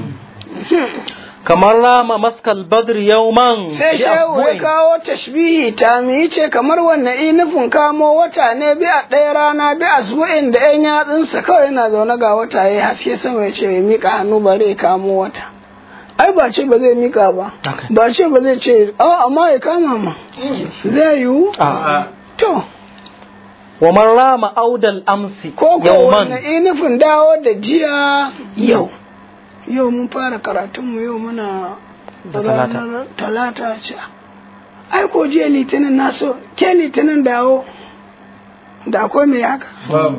kamar rama maskal badr yawman sai bi shehu ya afbu'in. kawo tashbihi ta mi ce kamar wannan inufin kamo wata ne bi a ɗaya rana bi a zuwa'in da yan yatsunsa kawai yana zaune ga wata ya haske sama ya ce ya miƙa hannu bare ya kamo wata ai ba ce ba zai miƙa ba Okay. ba ce ba zai ce a amma ya kama ma zai yiwu Ah. to wa man rama audal amsi ko ko yawman wannan inufin dawo da jiya yau yau mun fara karatunmu yau muna Da talata. ranar talata ce ai ko jiya litinin na so ke litinin dawo da akwai mai haka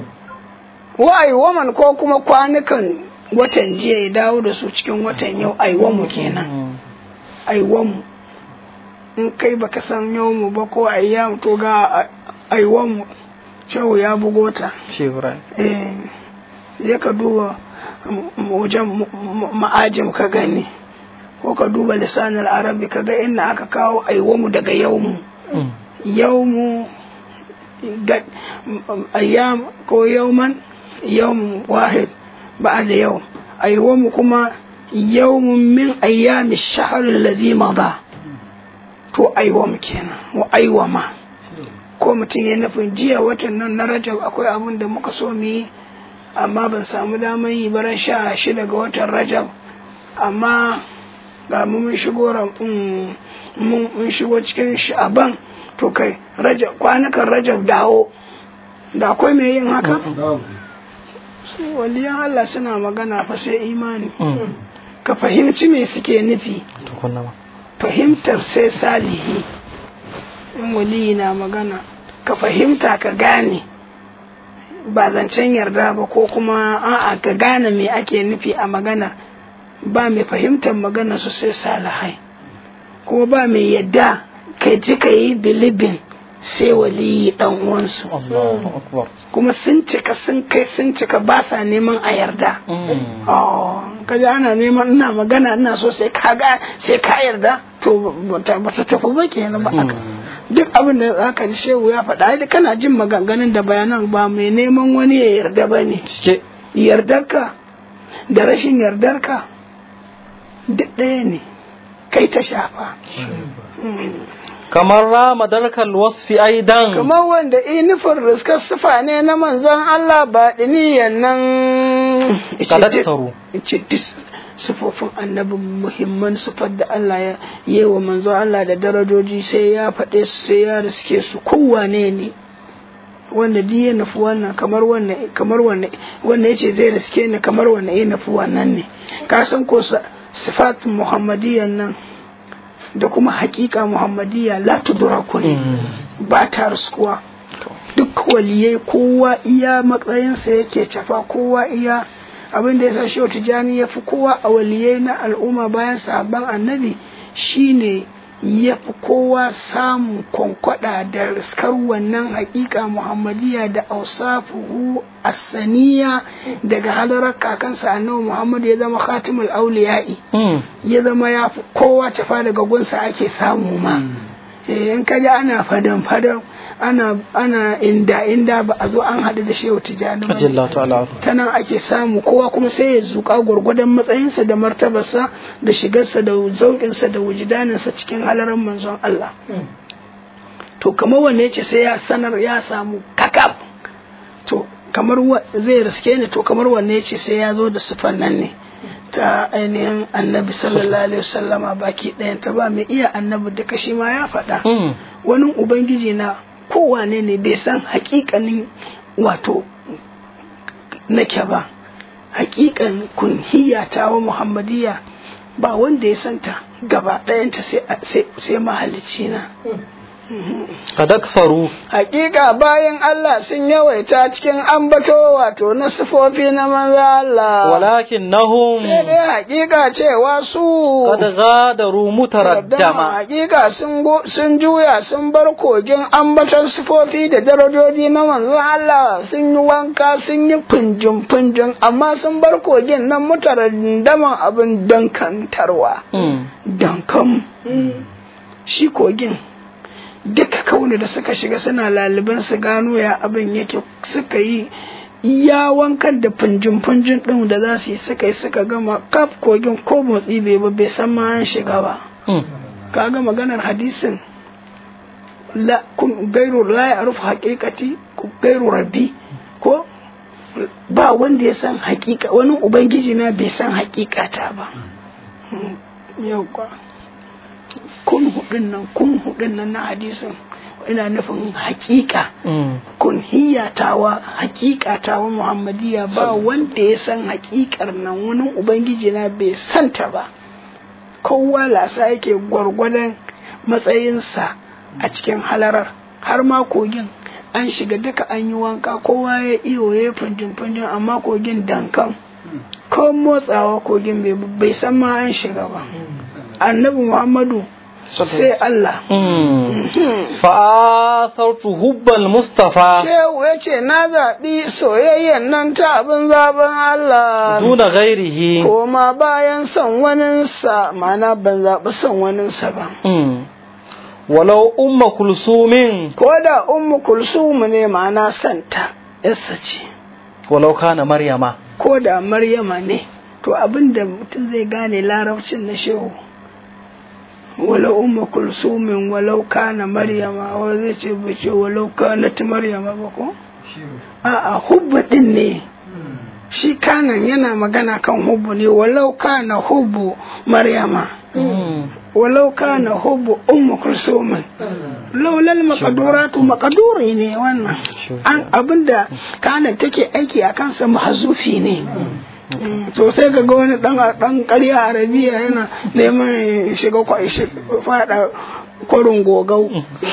wa'ai waman ko kuma kwanukan watan jiya ya dawo da su cikin watan yau aiwamu kenan Mm. aiwamu in kai baka san yau mu ba ko ayyamu to ga aiwamu shehu ya bugo ta shi ibrahim eh ya ka duba m- m- wajen m- m- ma'ajim ka gani ko ka duba lisanin arabi ka ga inda aka kawo aiwamu daga yaumu Mm. yaumu ga- m- m- ayyam ko yauman yawm wahid ba'da yau aiwamu kuma yawmun min ayyami shahr alladhi mada to aiwamu kenan wa aiwama ko mutum ya nufin jiya watan nan na rajab akwai abin da muka so mu yi amma ban samu damar yi baran sha shida ga watan rajab amma ga mu mun shigo ram- mm, mun mun shigo cikin sha'aban to kai rajab kwanukan rajab dawo da akwai mai yin haka su waliyan Allah suna magana fa sai imani Mm. ka fahimci me suke nufi tukunna ma fahimtar sai salihi in waliyi na magana ka fahimta ka gane ba zancen yarda ba ko kuma a'a ka gane me ake nufi a magana ba mai fahimtar magana su sai salihai kuma ba mai yadda ka ji ka yi bilibin sai waliyi dan uwansu Allahu akbar kuma sun cika sun kai sun cika ba sa neman a yarda Mm. Oh, kaji ana neman ina magana ina so sai ka ga sai ka yarda to bata bata tafi ba kenan ba aka duk abin da zaka ji shehu ya faɗa ai kana jin maganganun da bayanan ba mai neman wani ya yarda ba ne cike yardarka da rashin yardarka duk ɗaya ne kai ta shafa kamar rama darkal wasfi aidan kamar wanda inifin riskar sufa ne na manzon Allah ba ɗiniyan nan Kadaktaru. ce duk sufofin annabin muhimman sufar da Allah ya yi wa manzon Allah da darajoji sai ya faɗe su sai ya riske su kowane ne wanda duk ya nufi wannan kamar wannan kamar wannan wanda yace zai riske ni kamar wannan ya nufi wannan ne ka san ko sa- sifatun muhammadiyyan nan da kuma hakika muhammadiyya la tudraku ne ba ta riskuwa duk waliyai kowa iya matsayinsa yake cafa kowa iya abin da ya sa shehu tijjani ya fi kowa a waliyai na al'umma bayan sahabban annabi shine ya fi kowa samun kwankwada da riskar wannan hakika muhammadiyya da ausafuhu asaniya daga hadarar kakansa annabi muhammad ya zama khatimul auliya'i ya zama ya fi kowa tafa daga gunsa ake samu ma in ka ji ana fadan fadan ana ana inda inda ba a zo an haɗu da shehu tijjani ba ta nan ake samu kowa kuma sai ya zuƙa gwargwadon matsayinsa da martabarsa da shigarsa da zauƙinsa da wujidaninsa cikin halarar manzon Allah to kamar wanne ce sai ya sanar ya samu kakaf to kamar zai riske ni to kamar wanne ce sai ya zo da sufan nan ne ta ainihin annabi sallallahu alaihi wasallama baki ɗayan ta ba mai iya annabi duka shi ma ya faɗa wani ubangiji na kowane ne bai san hakikanin wato nake ba hakikan kunhiya ta wa muhammadiyya ba wanda ya santa gaba ɗayanta sai mahalicci na kadaksaru hakika bayan Allah sun yawaita cikin ambato wato na sifofi na manza Allah walakin nahum sai dai hakika cewa su kad gadaru mutaraddama hakika sun sun juya sun bar kogin ambaton sifofi da darajoji na manzo Allah sun yi wanka sun yi funjin funjin amma sun bar kogin nan mutaraddaman abin dankantarwa dankan shi kogin duka kauni da suka shiga suna laliban su gano ya abin yake suka yi iya wankan da funjin-funjin ɗin da za su yi suka yi suka gama kaf kogin ko motsi bai ba bai san ma an shiga ba kaga maganar hadisin la kun gairu la ya rufu haƙiƙati gairu rabbi ko ba wanda ya san haƙiƙa wani ubangiji na bai san haƙiƙata ba yau kun hudun nan kun hudun nan na hadisin ina nufin hakika kun hiyatawa hakikatawa muhammadiya ba wanda ya san hakikar nan wani ubangiji na bai santa ba kowa lasa yake gwargwadon matsayinsa a cikin halarar har ma kogin an shiga duka an yi wanka kowa ya iyo ya funjin funjin amma kogin dankan ko motsawa kogin bai san ma an shiga ba annabi muhammadu sai Allah. Fa'asartu hubbal Mustafa. Shehu ya ce, Na zaɓi soyayyen nan ta abin zaben Allah. Duna gairihi. Koma bayan son waninsa, mana ban zaɓi son waninsa ba. Walau umma kulsumin. Ko da umma kulsumu ne ma'ana santa, yassa ce. Walau kana Maryama. Ko da Maryama ne, to abin da mutum zai gane larabcin na shehu. walau umma kulsumin walau kana maryama wa zai ce bai ce walau kana ta maryama ba ko a'a hubba din ne shi kanan yana magana kan hubbu ne walau kana hubbu maryama walau kana hubbu umma kulsumin laulal makaduratu makaduri ne wannan an abinda kana take aiki a kansa mahazufi ne to sai ga wani dan dan ƙarya arabiya yana neman shiga fada kwarin gogau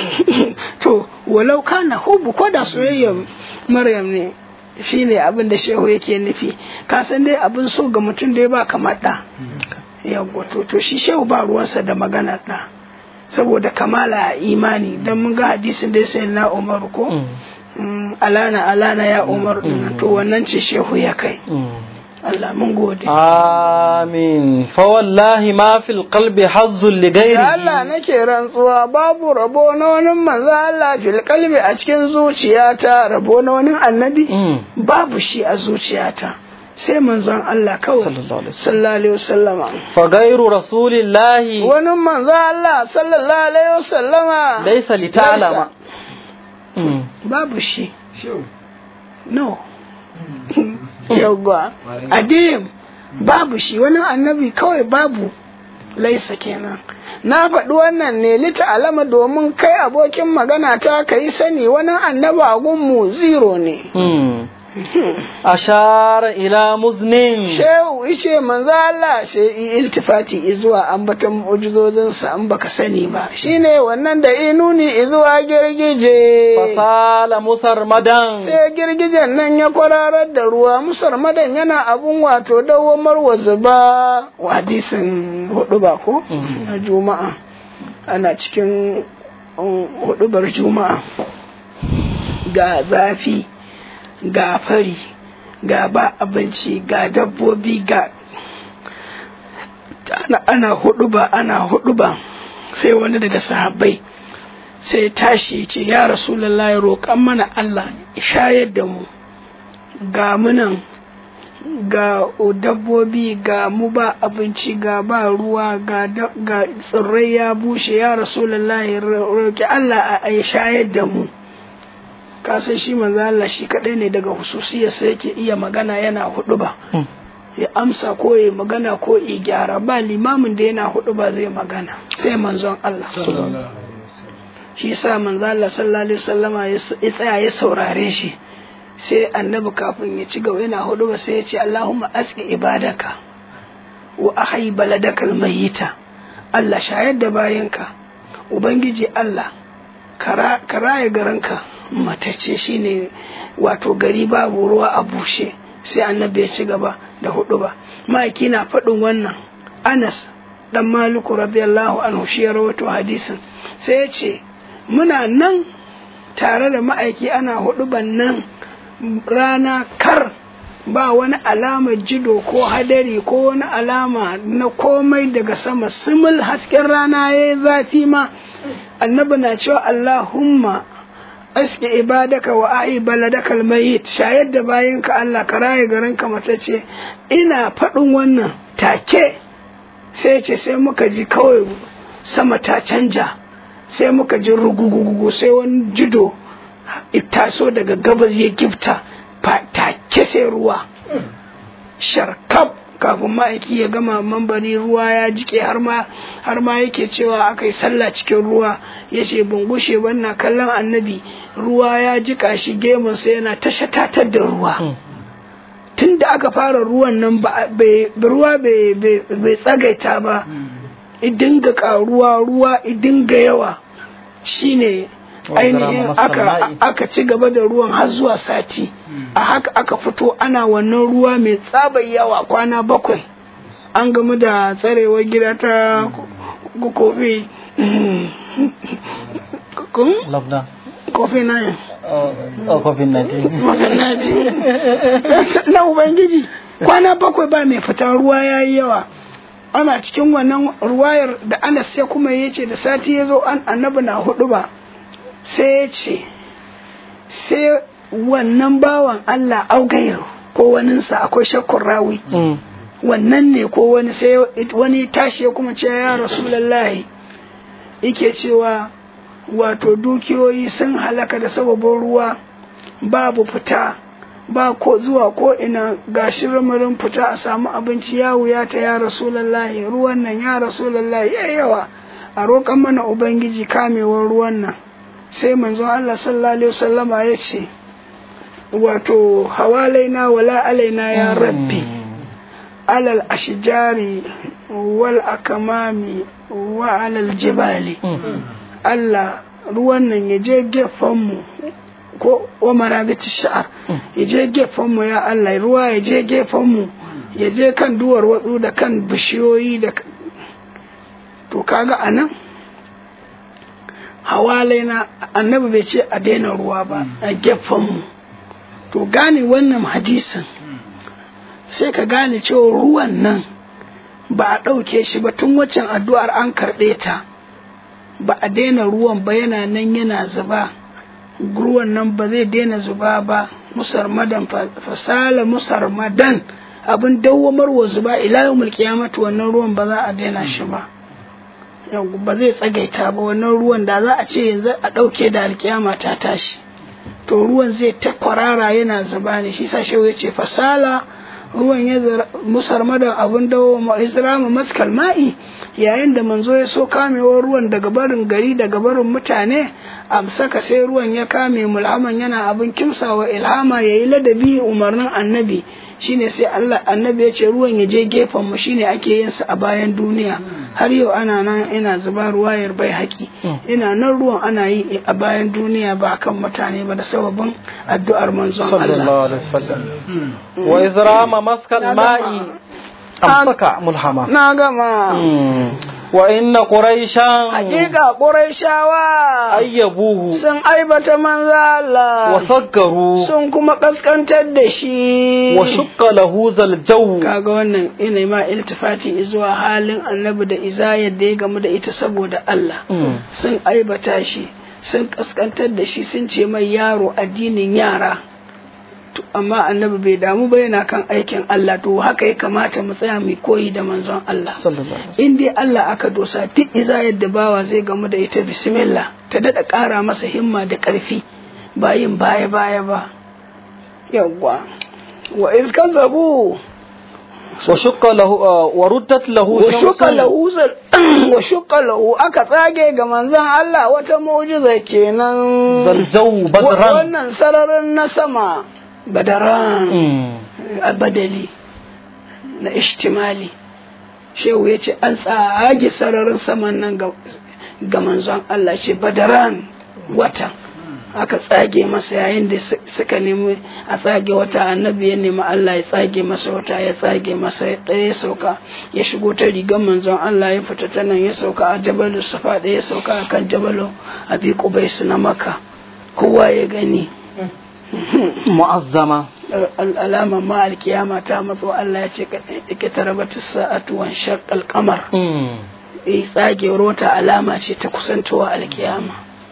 to walau kana hubu ko da soyayya maryam ne shine abin da shehu yake nufi ka san dai abin so ga mutum dai ba kamar da yawa to to shi shehu ba ruwansa da maganar da saboda kamala a imani don mun ga hadisin dai sai na umar ko alana alana ya umar to wannan ce shehu ya kai Allah mun gode. Amin. Fa wallahi ma fil qalbi hazzul li ghairi. Allah nake rantsuwa babu rabo na wani manzo Allah fil qalbi a cikin zuciyata rabo na wani annabi babu shi a zuciyata. sai manzon Allah kawai sallallahu alaihi wasallama fa gairu rasulillahi wani manzon Allah sallallahu alaihi wasallama laysa li ta'lama babu shi no yawwa adim babu shi wani annabi kawai babu laisa kenan na faɗi wannan ne lita alama domin kai abokin magana ta ka yi sani wani annabi a gunmu zero ne ashara ila muznin shehu ice manzo Allah sai iltifati zuwa ambatan mu'jizozin sa an baka sani ba shine wannan da inuni zuwa girgije fasala musarmadan sai girgijen nan ya kwararar da ruwa musarmadan yana abun wato dawamar wa zuba hadisin hudu ba ko na juma'a ana cikin hudubar juma'a ga zafi ga fari ga ba abinci ga dabbobi ga ana, ana huduba ana huduba sai wani daga sahabbai sai tashi ce ya rasulallah ya roƙan mana Allah shayar da mu ga munan ga dabbobi ga mu ba abinci ga ba ruwa ga, ga tsirrai ya bushe ya rasulallah ya roƙi Allah a shayar da mu kasan shi manzo Allah shi kadai ne daga hususiyar sai yake iya magana yana hudu ba ya amsa ko ya magana ko ya gyara ba limamin da yana hudu ba zai magana sai manzon Allah shi sa manzo Allah sallallahu alaihi wasallama ya tsaya ya saurare shi sai annabi kafin ya ci gaba yana hudu ba sai ya ce Allahumma aski ibadaka wa ahyi baladakal mayyita Allah shayar da bayanka ubangiji Allah ka raya garinka matacce shine wato gari babu ruwa a bushe sai annabi ya ci gaba da hudu ba ma'aiki na faɗin wannan anas dan maliku radiyallahu anhu shi ya rawato hadisin sai ya ce muna nan tare da ma'aiki ana hudu nan rana kar ba wani alama jido ko hadari ko wani alama na komai daga sama simul hasken rana ya yi zafi ma annabi na cewa allahumma aske ibadaka wa a'i baladaka almayit shayar da bayanka Allah ka raye garinka matacce ina faɗin wannan take sai ce sai muka ji kawai sama ta canja sai muka ji rugugugu sai wani jido taso daga gabas ya gifta take sai ruwa sharkab kafin ma'aiki ya gama mambari ruwa ya jike har ma har ma yake cewa aka yi sallah cikin ruwa ya ce bungushe wannan kallon annabi ruwa ya jika shi gemunsa yana ta shatatar da ruwa tun da aka fara ruwan nan ruwa bai tsagaita ba idinga karuwa ruwa idinga yawa shine ainihin aka, aka ci gaba da ruwan har zuwa sati a haka aka fito ana wannan ruwa mai tsabar yawa kwana bakwai an gamu da tsarewar gida ta kofi kofi na yin kofi na na ubangiji kwana bakwai ba mai fita ruwa ya yi yawa ana cikin wannan ruwayar da anas ya kuma ya ce da sati ya zo annabi na hudu ba sai ya ce sai wannan bawan Allah augairu ko waninsa akwai shakkun rawi wannan ne ko wani sai wani tashi ya kuma ce ya rasulallahi yake cewa wato dukiyoyi sun halaka da sababin ruwa babu fita ba ko zuwa ko ina gashi ramarin fita a samu abinci ya wuya ta ya rasulallahi ruwan nan ya rasulallahi ya yawa a roƙan mana ubangiji kamewar ruwan nan sai manzon Allah sallallahu alaihi wasallama ya ce wato hawalaina wala alaina ya rabbi alal ashjari wal akamami wa alal jibali Allah ruwan nan ya je gefenmu ko wa marabiti sha'ar ya je gefenmu ya Allah ruwa ya je gefenmu ya je kan duwar watsu da kan bishiyoyi da to kaga anan hawalaina annabi bai ce a daina ruwa ba a gefenmu to gane wannan hadisin sai ka gane cewa ruwan nan ba a ɗauke shi ba tun waccan addu'ar an karɓe ta ba a daina ruwan ba yana nan yana zuba ruwan nan ba zai daina zuba ba musarmadan fasala musarmadan abin dawwamarwa zuba ila yawmul qiyamati wannan ruwan ba za a daina shi ba ba zai tsagaita ba wannan ruwan da za a ce yanzu a ɗauke da alkiyama ta tashi to ruwan zai ta kwarara yana zuba ne shi sa shehu ya ce fasala ruwan ya musarmadan abin dawo isra'ama maskal ma'i yayin da manzo ya so kamewar ruwan daga barin gari daga barin mutane amsaka sai ruwan ya kame mulhaman yana abin kimsawa ilhama ya yi ladabi umarnin annabi shine sai Allah annabi ya ce ruwan ya je gefen mu shine ake yin sa a bayan duniya har yau ana nan ina zuba ruwayar bai haƙi ina nan ruwan ana yi a bayan duniya ba kan mutane ba da sababin addu'ar manzon Allah wa izrama maskal ma'i amsaka mulhama na gama wa inna quraishan hakika ƙurayshawa ayyabuhu sun aibata manzo wa Allah saggaru sun kuma kaskantar da shi wa shukka lahu zal jaw kaga wannan ina ma iltifati zuwa halin annabi da izayar da ya gamu da ita saboda Allah Mm. sun aibata shi sun kaskantar da shi sun ce mai yaro addinin yara To, amma annabi bai damu ba yana kan aikin Allah to haka ya kamata mu tsaya mu koyi da manzon Allah sallallahu alaihi in dai Allah aka dosa duk izayar da bawa zai gamu da ita bismillah ta dada ƙara masa himma da ƙarfi ba yin baya baya ba yawwa wa iskan zabu wa shukka lahu uh, wa ruddat lahu wa shuka shamsun lahu zal- wa shuka lahu aka tsage ga manzon Allah wata mu'jiza kenan zal jaw Wa- badran wannan sararin na sama badaran Mm. a badali na ishtimali shehu ya ce an tsage sararin saman nan ga ga manzon Allah ce badaran wata aka tsage masa yayin da su- suka nemi a tsage wata annabi ya nemi Allah ya tsage masa wata ya tsage masa ɗaya ya sauka ya shigo ta rigar manzon Allah ya fita ta nan ya sauka a jabalu safa ɗaya ya sauka a kan jabalu abi kubaisu na maka kowa ya gani mu'azzama alama ma alkiyama ta matso Allah ya ce ka tarabata sa'atu wan shaqqal qamar Mm. eh tsagewar wata alama ce ta kusantowa alkiyama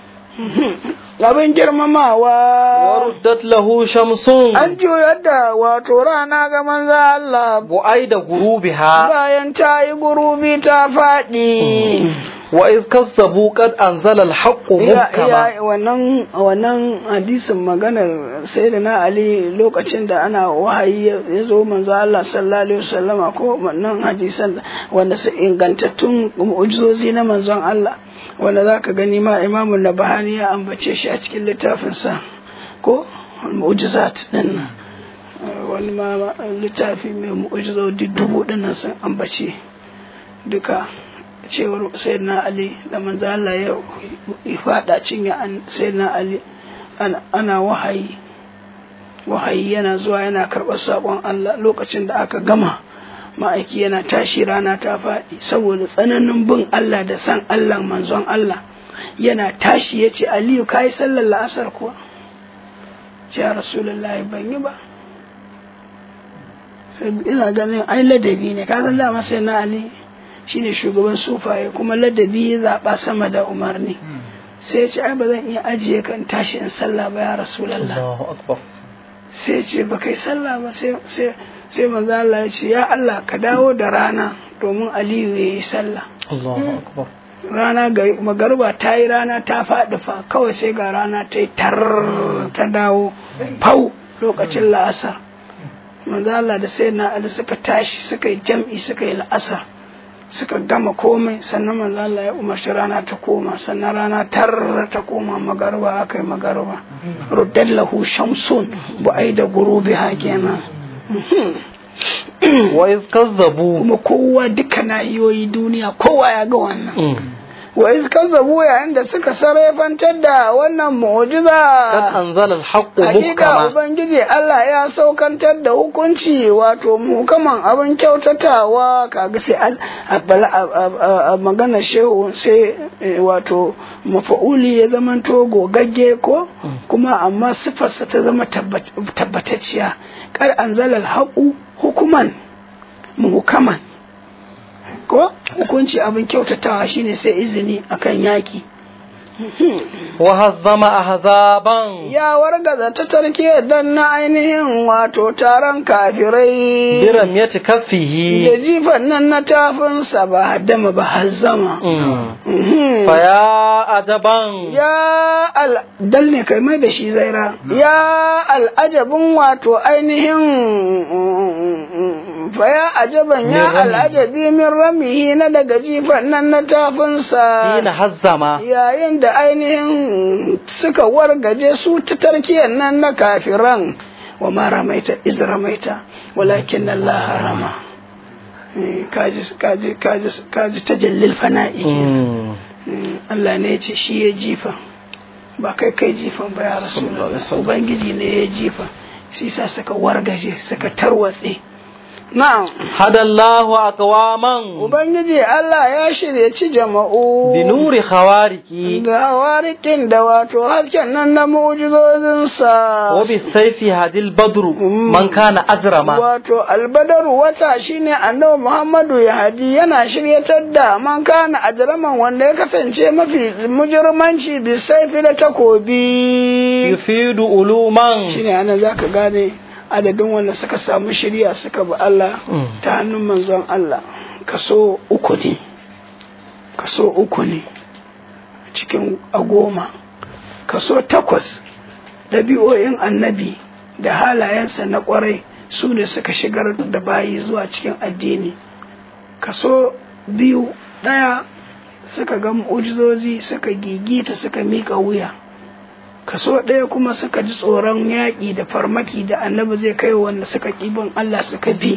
abin girmamawa wa ruddat lahu shamsun an juyar da wato rana ga manzo Allah bu'aida gurubiha bayan ta yi gurubi ta faɗi wa iz kazzabu qad anzala al-haqqu ya muhkama ya wannan wannan hadisin maganar sayyidina ali lokacin da ana wahayi ya ya zo manzo Allah sallallahu alaihi wasallama ko wannan hadisan wanda su ingantattun mu'jizozi na manzon Allah wanda zaka gani ma imamu nabahani ya ambace shi a cikin littafinsa ko mu'jizat din nan Uh, wani ma ma- littafi mai mu'jizozi dubu din nan sun ambace duka cewar sayyidina ali da manzo Allah ya ya fada cinya an sayyidina ali ana, ana wahayi wahayi yana zuwa yana karɓar saƙon Allah lokacin da aka gama ma'aiki yana tashi rana ta faɗi saboda tsananin bin Allah da san Allah manzon Allah yana tashi ya ce aliyu ka yi sallar la'asar kuwa ce ya rasulullahi ban yi ba sai ina ganin ai ladabi ne ka san dama sai na ali shine shugaban sufaye kuma ladabi ya zaɓa sama da umarni sai ya ce ai ba zan iya ajiye kan tashi in sallah ba ya rasulallah Allahu akbar sai ya ce ba kai sallah ba sai sai sai manzo Allah ya ce ya Allah ka dawo da rana domin Aliyu ya yi sallah Allahu akbar rana ga magarba ta yi rana ta faɗi fa kawai sai ga rana ta yi tar ta dawo fau lokacin la'asar manzo Allah da sai na Ali suka tashi suka yi jam'i suka yi la'asar suka gama komai sannan manzo Allah ya umarci rana ta koma sannan rana tar ta koma magarba aka yi magarba ruddallahu shamsun bu ai da gurubi ha kenan wa iz kazzabu kuma kowa duka nahiyoyi duniya kowa ya ga wannan Mm. wa iz kazzabu yayin da suka sarrafantar da wannan qad mu'jiza anzala al-haqqu hakika muhkama ubangiji Allah ya saukantar da hukunci wato mukaman abin kyautatawa kaga sai an a bala- a- a- a- a magana shehu sai eh, wato mafa'uli ya zama to gogagge ko kuma amma sifarsa ta zama tabbat- tabbatacciya kar anzala al hukuman muhukaman ko hukunci abin kyautatawa shine sai izini akan yaki wa hazzama ahzaban ya wargaza ta tarke dan na ainihin wato taron kafirai biram yati da kaffihi jifan nan na tafinsa ba haddama ba hazzama Mm. Mhm. fa ya ajaban ya al ne kai mai da shi zaira ya al'ajabin wato ainihin fa ya ajaban Min ya rami. al'ajabi min ramihi na daga jifan nan na tafinsa hina hazzama yayin da ainihin suka wargaje su ta tarkiyar nan na kafiran wa ma ramaita iz ramaita walakin Allah rama Eh, kaji kaji kaji kaji tajallil fana'i kenan. Mm. Mm, Allah ne ya ce shi ya jifa ba kai kai jifan ba ya rasulullah ubangiji ne ya jifa shi sa suka wargaje suka tarwatse na'am هدى الله أقواما ubangiji Allah ya shiryaci jama'u بنور خوارك da hawarikin da wato hasken nan na mu'jizozinsa وبالسيف هدي البدر من كان أجرما wato albadaru wata shine annabi Muhammadu ya hadi yana shiryatar da man kana ajraman wanda ya kasance mafi mujirmanci bisaifi da takobi يفيد علوما shine ana zaka gane adadin wanda suka samu shirya suka bi Allah ta hannun manzon Allah kaso uku ne kaso uku ne cikin a goma kaso takwas ɗabi'o'in annabi da halayensa na ƙwarai su ne suka shigar da bayi zuwa cikin addini kaso biyu ɗaya suka ga mu'ujizozi suka gigita suka miƙa wuya kaso ɗaya kuma suka ji tsoron yaƙi da farmaki da annabi zai kai wanda suka ƙibin Allah suka bi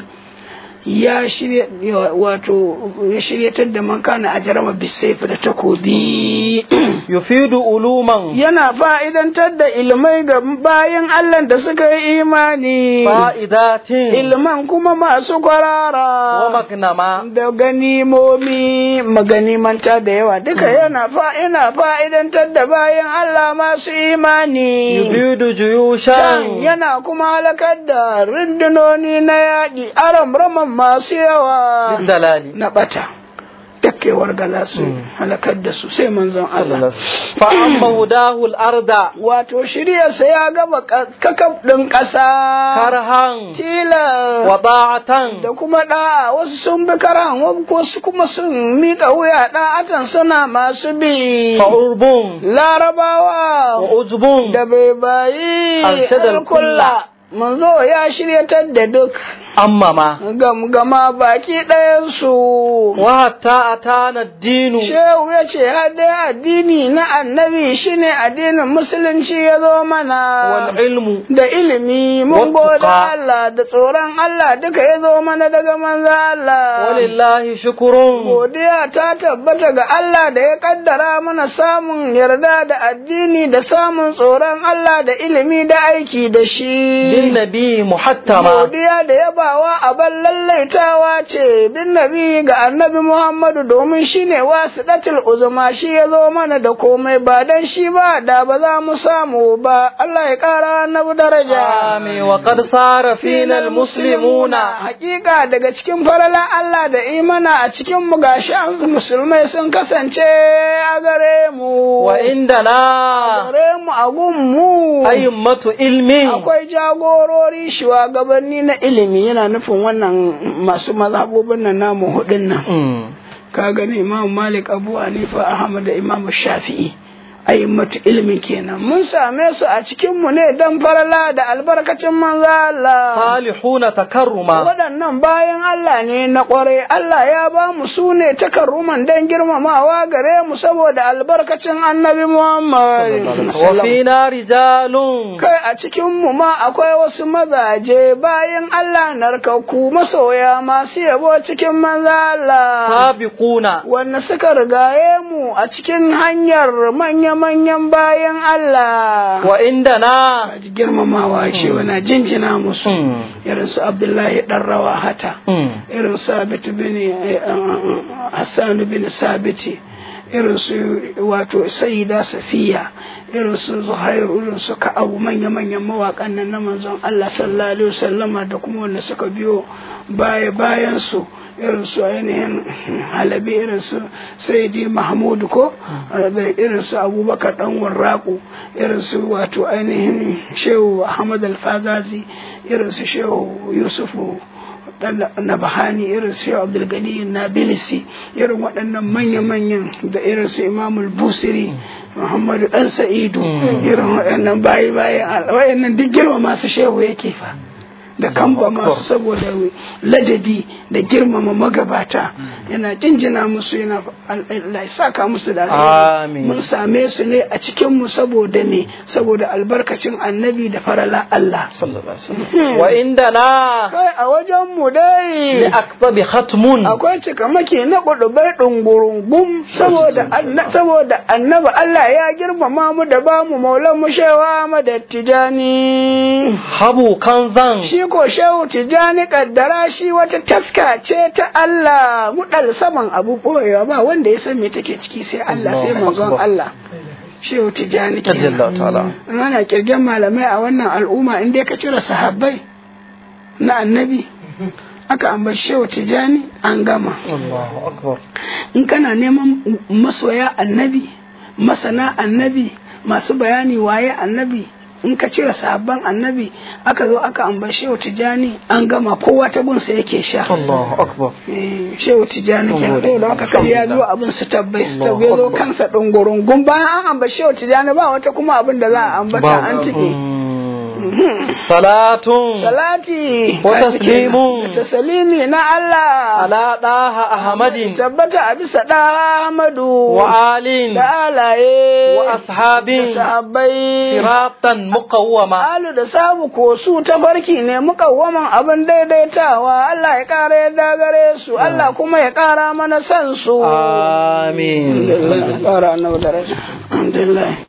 ya shirya wato ya shiryatar da man kana a jarama bisaifi da takobi يفيد علوما yana fa'idantar da ilmai ga bayan Allah da suka yi imani فائدات ilman kuma masu kwarara ومغنما da ganimomi maganimanta da yawa duka yana fa yana fa'idantar da bayan Allah masu imani يفيد Can جيوشا yana kuma halakar da rundunoni na yaƙi aram raman masu yawa للدلال na ɓata dakkewar gala su halakar da su sai manzon Allah فأما هداه الأرض wato shiryarsa ya gaba kakaf ɗin ƙasa كرها tila وطاعة da kuma ɗa'a wasu sun bi karan wasu kuma sun miƙa wuya ɗa'atan suna masu bi فعرب larabawa وعجب da bai bayi Arshadal alkulla manzo ya shiryatar da duk أمما gamgama baki ɗayansu وحتى أتانا الدين shehu ya ce dai addini na annabi shine addinin musulunci ya zo mana والعلم da ilimi mun Wattuqa. gode Allah da tsoron Allah duka ya zo mana daga manzo Allah ولله شكر godiya ta tabbata ga Allah da ya kaddara mana samun yarda da addini da samun tsoron Allah da ilimi da aiki da shi للنبي محتما godiya da yabawa abin lallaitawa ce bin nabi ga annabi Muhammadu domin shine wasidatul uzma shi ya zo mana da komai ba dan shi ba da ba za mu samu ba Allah ya kara annabi daraja آمين وقد صار فينا المسلمون hakika daga cikin farala Allah da imana a cikin mu gashi an musulmai sun kasance a gare mu وعندنا gare mu a gun mu أئمة علم akwai jagorori shugabanni na ilimi yana nufin wannan masu mazhabobin nan namu hudun nan أمم. ka gani imam malik abu hanifa ahmad da imam shafi'i a'immatu ilmi kenan mun same su a cikin mu ne dan farala da albarkacin manzo Allah صالحون تكرما waɗannan bayan Allah ne na ƙwarai Allah ya ba mu su ne takarruman don girmamawa gare mu saboda albarkacin annabi Muhammad وفينا رجال kai a cikin mu ma akwai wasu mazaje bayan Allah narkakku masoya masu yabo cikin manzo Allah سابقون wanda suka rigaye mu a cikin hanyar manya-manyan bayan Allah وعندنا Kaji girmamawa ce wana jinjina musu أمم. irin su Abdullahi dan Rawahata أمم. irin Sabit bin eh, eh, Hassan bin Sabiti irin su wato Sayyida Safiya irin su Zuhairu irin su Ka'abu manya-manyan mawaƙan nan na manzon Allah sallallahu alaihi wasallama da kuma wanda suka biyo baya bayan su irin su ainihin halabi irin su sayyidi mahmud ko da irin su abubakar dan warraku irin su wato ainihin shehu ahmad al-fazazi irin su shehu yusufu dan nabahani irin su shehu abdulgani nabilisi irin waɗannan manya-manyan da irin su imamul busiri muhammadu dan sa'idu irin waɗannan bayi bayi waɗannan duk girma masu shehu yake fa da kamba masu saboda ladabi da girmama magabata yana jinjina musu yana Allah ya saka musu da alheri Amin. mun same su ne a cikin mu saboda ne saboda albarkacin annabi da farala Allah صلى الله عليه وسلم وعندنا kai a wajen mu dai لأكتب ختم akwai cikamaki na kudubai ɗungurungum saboda anna- saboda annaba Allah ya girmama mu da ba mu maulan mu shewa mu da tijani habu kanzan shi ko shehu tijani kaddara shi wata taska ce ta Allah mudal saman abu boyewa ba wanda ya san me take ciki sai Allah sai manzon Allah shehu tijani Radiyallahu ta'ala. in ana kirgen malamai a wannan al'umma in dai ka cire sahabbai na annabi aka ambaci shehu tijani an gama Allahu akbar in kana neman masoya annabi masana annabi masu bayani waye annabi in ka cire sabon annabi aka zo aka ambaci shehu tijani an gama kowa ta gunsa yake sha Allahu akbar Eh, shehu tijani ke Alhamdulillah. to da aka kai ya biyo abin su tabbai su tabbai zo Allahu Akbar. kansa dungurungun bayan an ambaci shehu tijani ba wata kuma abin da za a ambata an tike Mm. salatun salati Wa taslimun. da taslimi na Allah ala daha ahmadin tabbata a bisa da Ahmadu wa alin da alaye wa da ashabin sahabbai siratan muqawwama alu da samu ko su tafarki ne mukawwaman abin daidaitawa Allah ya kara yadda gare su Allah kuma ya kara mana san su amin alhamdulillah kara annabi daraja alhamdulillah